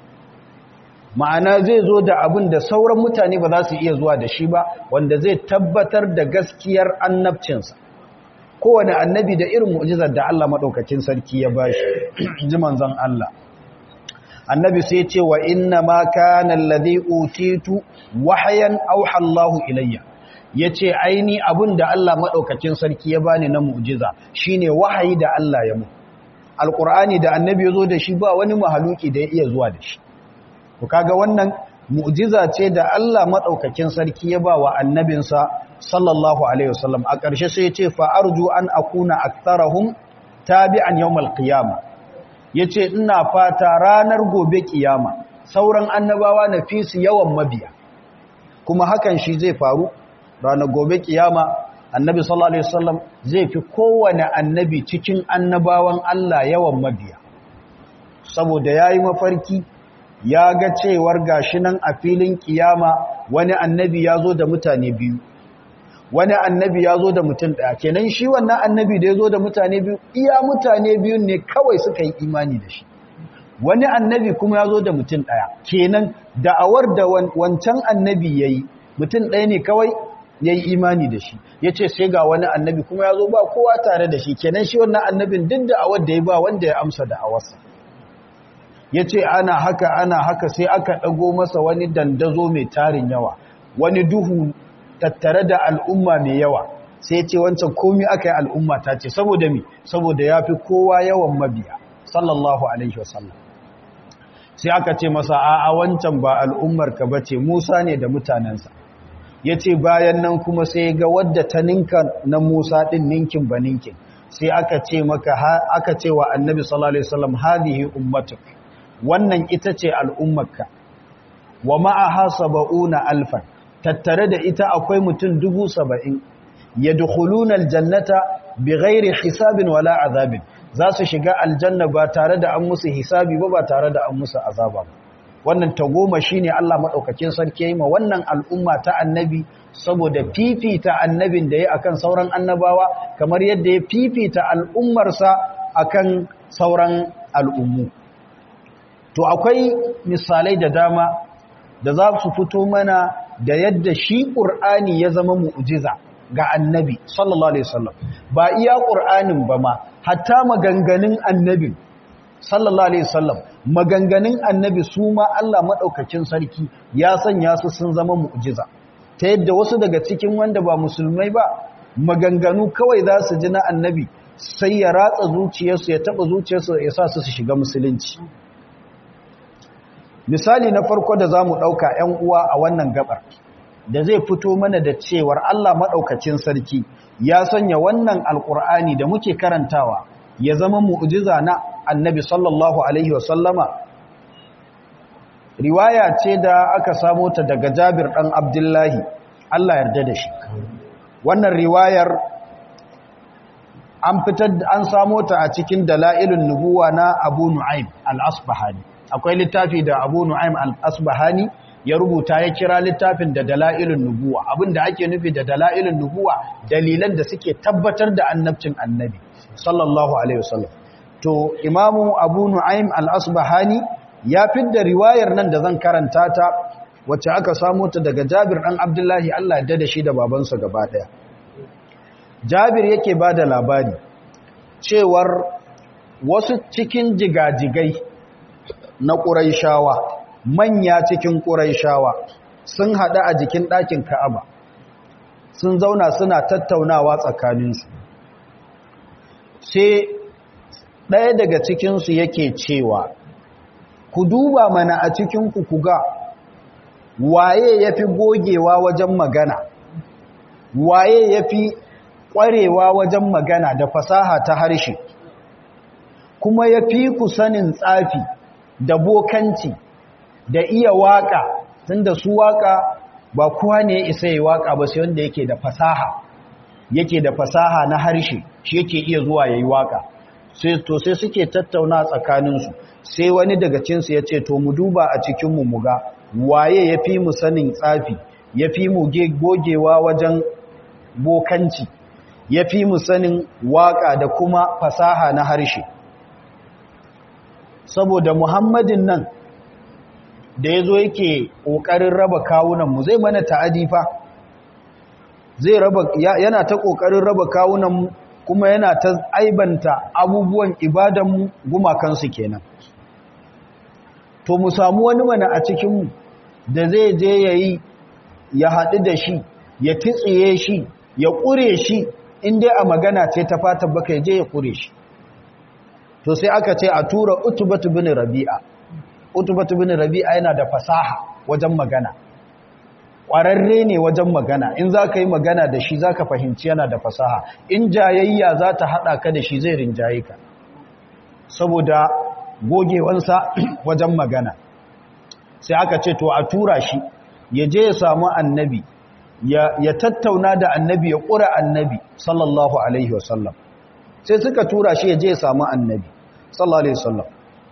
ma'ana zai zo da abin da sauran mutane ba za su iya zuwa da shi ba wanda zai tabbatar da gaskiyar annabcinsa kowane annabi da irin mu'jizar da Allah maɗaukacin sarki ya bashi ji manzon Allah annabi sai ce wa inna ma kana alladhi utitu wahyan auha Allahu ilayya yace aini abin da Allah maɗaukacin sarki ya bani na mu'jiza shine wahayi da Allah ya mu alqur'ani da annabi ya zo da shi ba wani mahaluki da ya iya zuwa da shi ku kaga wannan mu'jiza ce da Allah madaukakin sarki ya ba wa annabinsa sallallahu alaihi wasallam a ƙarshe sai ya ce fa arju an akuna aktharahum tabi'an yawmal qiyama yace ina fata ranar gobe kiyama sauran annabawa na fi su yawan mabiya kuma hakan shi zai faru ranar gobe kiyama annabi sallallahu alaihi wasallam zai fi kowane annabi cikin annabawan Allah yawan mabiya saboda yayi mafarki ya ga cewar gashi nan a filin kiyama wani annabi ya zo da mutane biyu wani annabi ya zo da mutum ɗaya kenan shi wannan annabi da ya zo da mutane biyu iya mutane biyu ne kawai suka yi imani da shi wani annabi kuma ya zo da mutum ɗaya kenan da'awar da wancan annabi ya yi mutum ɗaya ne kawai ya yi imani da shi ya ce sai ga wani annabi kuma ya zo ba kowa tare da shi kenan shi wannan annabin duk da'awar da ya ba wanda ya amsa da'awarsa ya ce ana haka ana haka sai aka ɗago masa wani dandazo mai tarin yawa wani duhu tattare da al'umma mai yawa sai ce wancan komi aka yi al'umma ta ce saboda mi saboda ya fi kowa yawan mabiya sallallahu alaihi wasallam sai aka ce masa a wancan ba al'ummar ka bace musa ne da mutanensa ya ce bayan nan kuma sai ga wadda ta ninka na musa ɗin ninkin ba ninkin sai aka ce maka aka ce wa annabi sallallahu alaihi wasallam hadihi ummatuk wannan ita ce al'ummarka wa ma'aha saba'una alfan tattare da ita akwai mutum dubu saba'in ya dukuluna aljannata bi gairi hisabin wala azabin za su shiga aljanna ba tare da an musu hisabi ba ba tare da an musu azaba ba wannan tagoma shi ne Allah maɗaukakin sarki yi ma wannan al'umma ta annabi saboda fifita annabin da ya akan sauran annabawa kamar yadda ya fifita al'ummarsa akan sauran al'ummu to akwai misalai da dama da za su fito mana da yadda shi ƙur'ani ya zama mu'ujiza ga annabi sallallahu alaihi wasallam ba iya ƙur'anin ba ma hatta maganganun annabin sallallahu alaihi wasallam maganganun annabi su ma Allah madaukakin sarki ya sanya su sun zama mu'jiza ta yadda wasu daga cikin wanda ba musulmai ba maganganu kawai za su ji na annabi sai ya ratsa zuciyarsu ya taba zuciyarsu ya sa su su shiga musulunci misali na farko da zamu dauka ƴan uwa a wannan gabar da zai fito mana da cewar Allah madaukakin sarki ya sanya wannan alqur'ani da muke karantawa ya zama mu'jiza na annabi sallallahu alaihi wasallama riwaya ce da aka samo ta daga Jabir dan Abdullahi Allah yarda da shi wannan riwayar an fitar an samo ta a cikin dalailun nubuwa na Abu Nu'aym al-Asbahani akwai littafi da Abu Nu'aym al-Asbahani ya rubuta ya kira littafin da dalailun nubuwa abinda ake nufi da dalailun nubuwa dalilan da suke tabbatar da annabcin annabi sallallahu alaihi wasallam to imamu abu nu'aym al-asbahani ya fidda riwayar nan da zan karanta ta wacce aka samu ta daga jabir dan abdullahi Allah ya dada shi da babansa gaba daya jabir yake bada labari cewar wasu cikin jigajigai na quraishawa manya cikin quraishawa sun hada a jikin ɗakin ka'aba sun zauna suna tattaunawa tsakaninsu sai ɗaya daga cikinsu yake cewa ku duba mana a cikinku ku ga waye ya fi gogewa wajen magana waye ya fi ƙwarewa wajen magana da fasaha ta harshe kuma ya fi ku sanin tsafi da bokanci da iya waƙa tunda su waƙa ba kowa ne ya isa yi waƙa ba sai wanda yake da fasaha yake da fasaha na harshe shi yake iya zuwa ya yi waƙa sai to sai suke tattauna tsakaninsu sai wani daga cinsu ya ce to mu duba a cikinmu mu ga waye ya fi mu sanin tsafi ya fi mu gogewa wajen bokanci ya fi mu sanin waƙa da kuma fasaha na harshe saboda muhammadin nan da ya zo yake ƙoƙarin raba kawunanmu zai mana ta'adi fa zai raba yana ta ƙoƙarin raba kawunanmu kuma yana ta aibanta abubuwan ibadanmu gumakansu kenan to mu samu wani mana a cikinmu da zai je ya yi ya haɗu da shi ya titsiye shi ya ƙure shi inda a magana ce ta fata baka ya je ya ƙure shi to sai aka ce a tura utubatu bin rabi'a utubatu bin rabi'a yana da fasaha wajen magana ƙwararre ne wajen magana in za ka yi magana da shi za ka fahimci yana da fasaha in jayayya za ta haɗa ka da shi zai rinjaye ka saboda gogewansa wajen magana sai aka ce to a tura shi ya je ya samu annabi ya tattauna da annabi ya ƙura annabi sallallahu alaihi wasallam sai suka tura shi ya je ya samu annabi sallallahu alaihi wasallam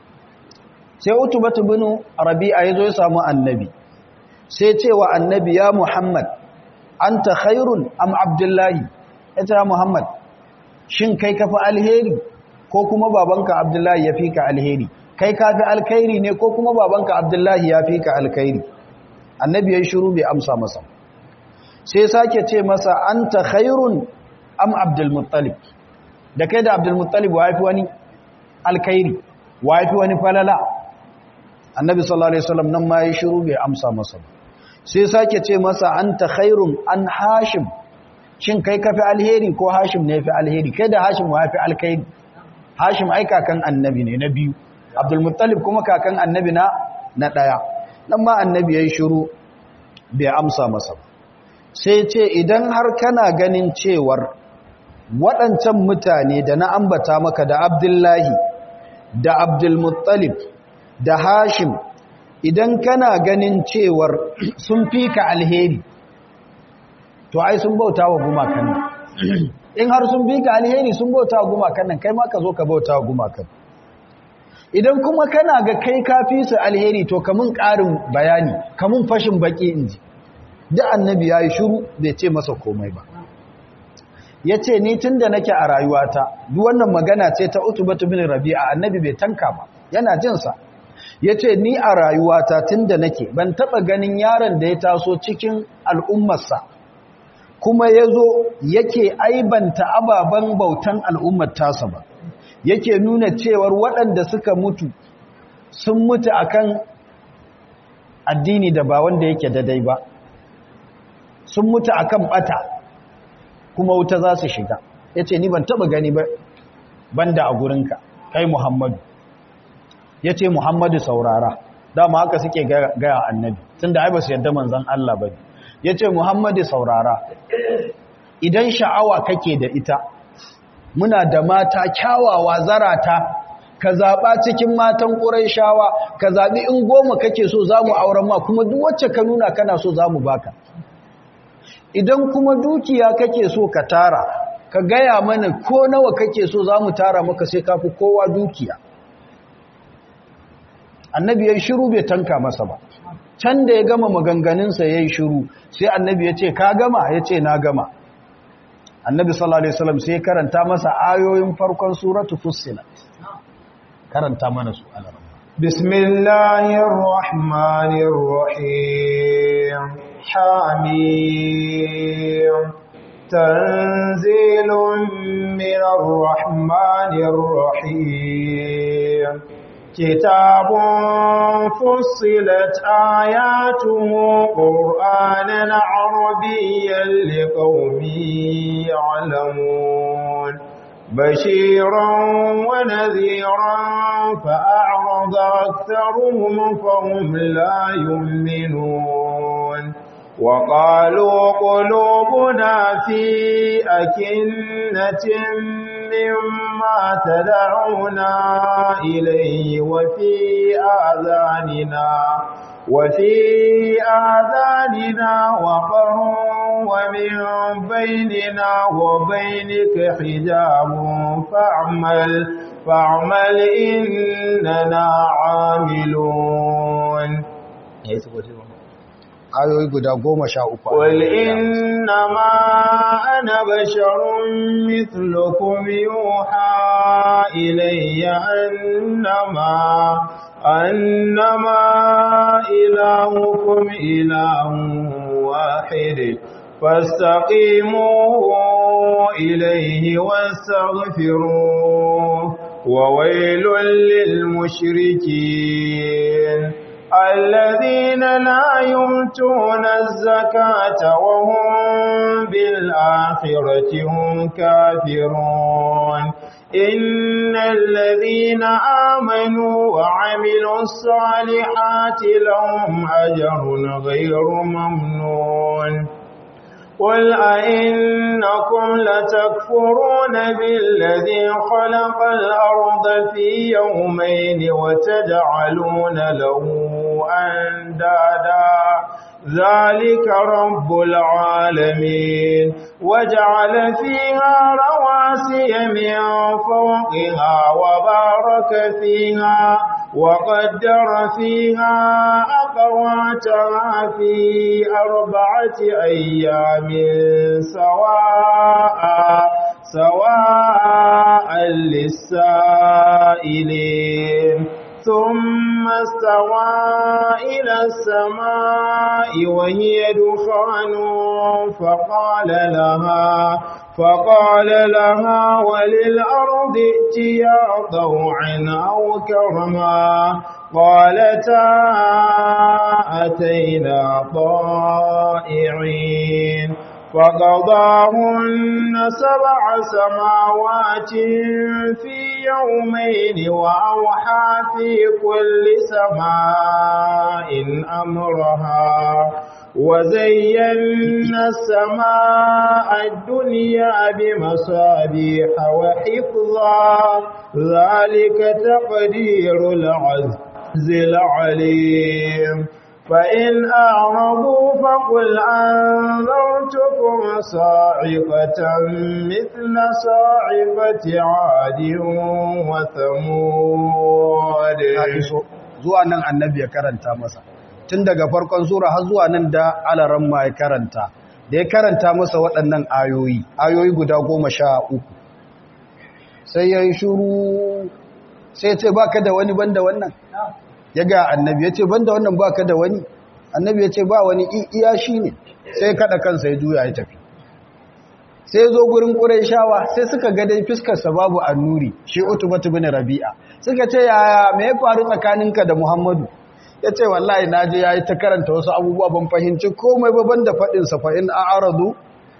sai utubatu bin rabi'a ya zo ya samu annabi sai cewa annabi ya muhammad anta khairun am abdullahi ita muhammad shin kai kafi alheri ko kuma babanka abdullahi ya fi ka alheri kai kafi alkhairi ne ko kuma babanka abdullahi ya fi ka alkhairi annabi ya shiru bai amsa masa sai sake ce masa anta khairun am abdulmuttalib da kai da abdulmuttalib wa yafi wani alkhairi wa yafi wani falala annabi sallallahu alaihi wasallam nan ma ya shiru bai amsa masa sai sake ce masa anta khairun an hashim shin kai kafi alheri ko hashim ne fi alheri kai da hashim wa yafi alkhairi hashim ai kakan annabi ne na biyu abdulmuttalib kuma kakan annabi na na daya nan ma annabi ya shiru bai amsa masa sai ce idan har kana ganin cewar waɗancan mutane da na ambata maka da abdullahi da abdulmuttalib da hashim idan kana ganin cewar sun fi ka alheri to ai sun bauta wa gumakan nan in har sun fi ka alheri sun bauta wa gumakan nan kai ma ka zo ka bauta wa gumakan idan kuma kana ga kai kafi su alheri to kamun ƙarin bayani kamun fashin baki inji da annabi ya yi shuru bai ce masa komai ba ya ce ni tun da nake a rayuwata duk wannan magana ce ta utubatu bin rabi'a annabi bai tanka ba yana jinsa ya ce ni a rayuwata tun da nake ban taɓa ganin yaron da ya taso cikin al'ummarsa kuma ya zo yake aibanta ababen bautan al'ummar tasa ba yake nuna cewar waɗanda suka mutu sun mutu akan addini da ba wanda yake dadai ba sun mutu akan bata kuma wuta za su shiga ya ce ni ban taɓa gani ba banda a gurinka kai muhammadu ya ce muhammadu saurara dama haka suke gaya annabi tun da ba su yadda manzan Allah ba ya ce muhammadu saurara idan sha'awa kake da ita muna da mata kyawawa zarata ka zaɓa cikin matan shawa, ka zaɓi in goma kake so za mu auren ma kuma duk wacce ka nuna kana so za mu baka idan kuma dukiya kake so ka tara ka gaya mana ko nawa kake so za mu tara maka sai kafi kowa dukiya annabi ya yi shiru bai tanka masa ba can da ya gama maganganunsa ya yi shiru sai annabi ya ce ka gama ya ce na gama annabi sallallahu alaihi wasallam sai karanta masa ayoyin farkon suratu fussilat karanta mana su alarma bismillahir rahmanir rahim hamim tanzilun minar rahmanir rahim كتاب فصلت آياته قرآنا عربيا لقوم يعلمون بشيرا ونذيرا فأعرض أكثرهم فهم لا يؤمنون وقالوا قلوبنا في أكنة مما تدعونا إليه وفي آذاننا وفي آذاننا وقر ومن بيننا وبينك حجاب فاعمل فاعمل إننا عاملون ayoyi guda goma sha uku قل إنما أنا بشر مثلكم يوحى إلي أنما أنما إلهكم إله واحد فاستقيموا إليه واستغفروه وويل للمشركين الذين لا يؤتون الزكاة وهم بالآخرة هم كافرون إن الذين آمنوا وعملوا الصالحات لهم أجر غير ممنون قل أئنكم لتكفرون بالذي خلق الأرض في يومين وتجعلون له أندادا ذلك رب العالمين وجعل فيها رواسي من فوقها وبارك فيها وقدر فيها أقواتها في أربعة أيام سواء سواء للسائلين ثم استوى إلى السماء وهي دخان فقال لها فقال لها وللأرض ائتيا طوعا أو كرما قالتا أتينا طائعين فقضاهن سبع سماوات في يومين وأوحى في كل سماء أمرها وزينا السماء الدنيا بمصابيح وحفظا ذلك تقدير العزيز العليم فإن أعرضوا فقل أنذرتكم صاعقة مثل صاعقة عاد وثمود zuwa nan annabi ya karanta masa tun daga farkon sura har zuwa nan da alaran ma ya karanta da ya karanta masa waɗannan ayoyi ayoyi guda goma sha uku sai ya yi shuru sai ce ba ka da wani banda wannan ya ga annabi ya ce banda wannan ba ka da wani annabi ya ce ba wani iya shi ne sai kada kansa ya juya ya tafi sai zo gurin shawa sai suka ga dai fiskarsa babu annuri shi utubatu bin rabi'a suka ce yaya me ya faru tsakaninka da muhammadu ya ce wallahi na je ya yi ta karanta wasu abubuwa ban fahimci komai baban da faɗinsa fa'in a aradu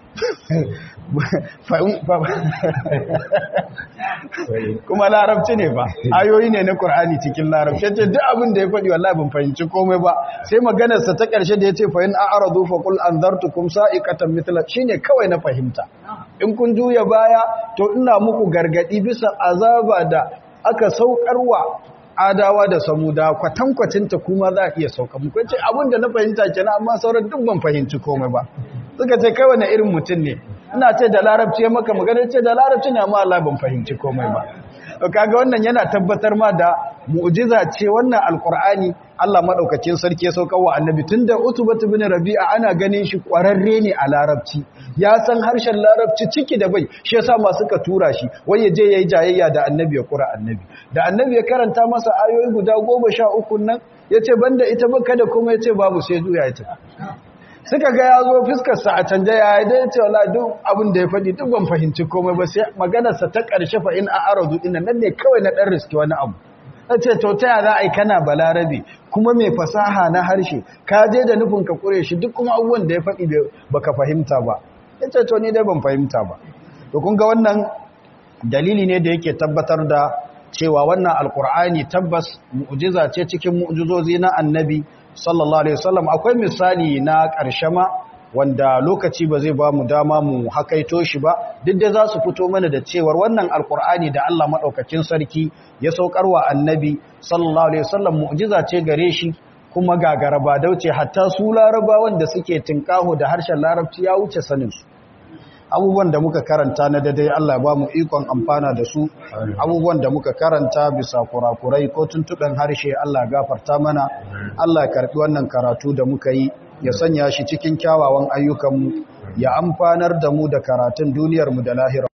kuma larabci ne ba ayoyi ne na ƙur'ani cikin larabci ya ce duk abin da ya faɗi wallahi ban fahimci komai ba sai maganarsa ta ƙarshe da ya ce fa'in a aradu faƙul an zartu kum sa'ikatan mitla shi ne kawai na fahimta in kun juya baya to ina muku gargaɗi bisa azaba da aka saukarwa adawa da samuda kwatankwacinta kuma za a iya sauka muku ce abinda na fahimta kenan amma sauran duk ban fahimci komai ba suka ce kai wani irin mutum ne ina ce da larabci ya maka magana ce da larabci ne amma Allah ban fahimci komai ba kaga wannan yana tabbatar ma da mu'jiza ce wannan alqur'ani Allah madaukakin sarki ya saukar wa annabi tunda utubatu bin rabi'a ana ganin shi kwararre ne a larabci ya san harshen larabci ciki da bai shi yasa ma suka tura shi wai ya je yayi jayayya da annabi ya kura annabi da annabi ya karanta masa ayoyi guda 13 nan yace banda ita ba kada kuma yace babu sai zuya ya tafi suka ga ya zo fiskarsa a canja ya yi dai ce wala duk abin da ya faɗi duk ban fahimci komai ba sai maganarsa ta ƙarshe fa in a aradu ina nan ne kawai na ɗan riski wani abu na ce to ta za a yi kana balarabe kuma mai fasaha na harshe ka je da nufin ka ƙure shi duk kuma abubuwan da ya faɗi ba ka fahimta ba ya ce to ni dai ban fahimta ba to kun ga wannan dalili ne da yake tabbatar da cewa wannan alkur'ani tabbas mu'jiza ce cikin mu'jizozi na annabi sallallahu alaihi wasallam akwai misali na ƙarshe ma wanda lokaci ba zai ba mu dama mu hakaito shi ba duk da za su fito mana da cewar wannan alkur'ani da Allah maɗaukakin sarki ya saukarwa annabi sallallahu alaihi wasallam mu'jiza ce gare shi kuma gagara ba dauce hatta su larabawan da suke tinkaho da harshen larabci ya wuce sanin su abubuwan da muka karanta na daidai Allah ba mu ikon amfana da su abubuwan da muka karanta bisa kurakurai ko tuntuɓen harshe Allah gafarta mana Allah karɓi wannan karatu da muka yi ya sanya shi cikin kyawawan ayyukanmu ya amfanar da mu da karatun duniyarmu da lahira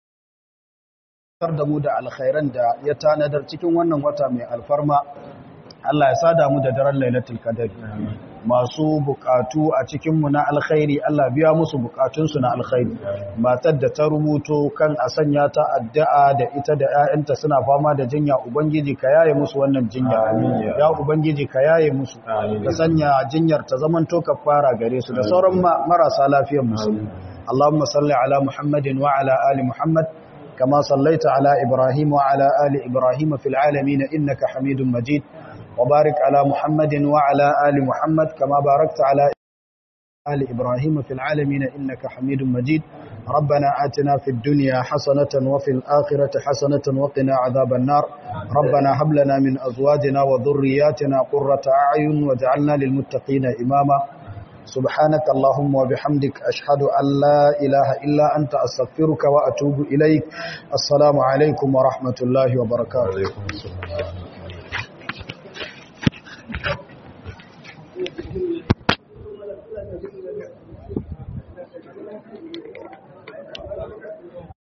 da mu da alkhairan da ya tanadar cikin wannan wata mai alfarma Allah ya sada mu da daren lailatul qadr masu bukatu a cikinmu na alkhairi Allah biya musu bukatunsu na alkhairi matar da ta rubuto kan a sanya ta addu'a da ita da ‘ya'yanta suna fama da jinya Ubangiji ka yaye musu wannan jinya ya Ubangiji ka yaye musu ka sanya jinyar ta zamanto ka fara gare su da sauran marasa lafiyar musu Allahumma salli ala Muhammadin wa ala ali Muhammad kama sallaita ala Ibrahim wa ala ali Ibrahim fil alamin innaka Hamidum Majid وبارك على محمد وعلى آل محمد كما باركت على آل إبراهيم في العالمين إنك حميد مجيد ربنا آتنا في الدنيا حسنة وفي الآخرة حسنة وقنا عذاب النار ربنا هب لنا من أزواجنا وذرياتنا قرة أعين وجعلنا للمتقين إماما سبحانك اللهم وبحمدك أشهد أن لا إله إلا أنت أستغفرك وأتوب إليك السلام عليكم ورحمة الله وبركاته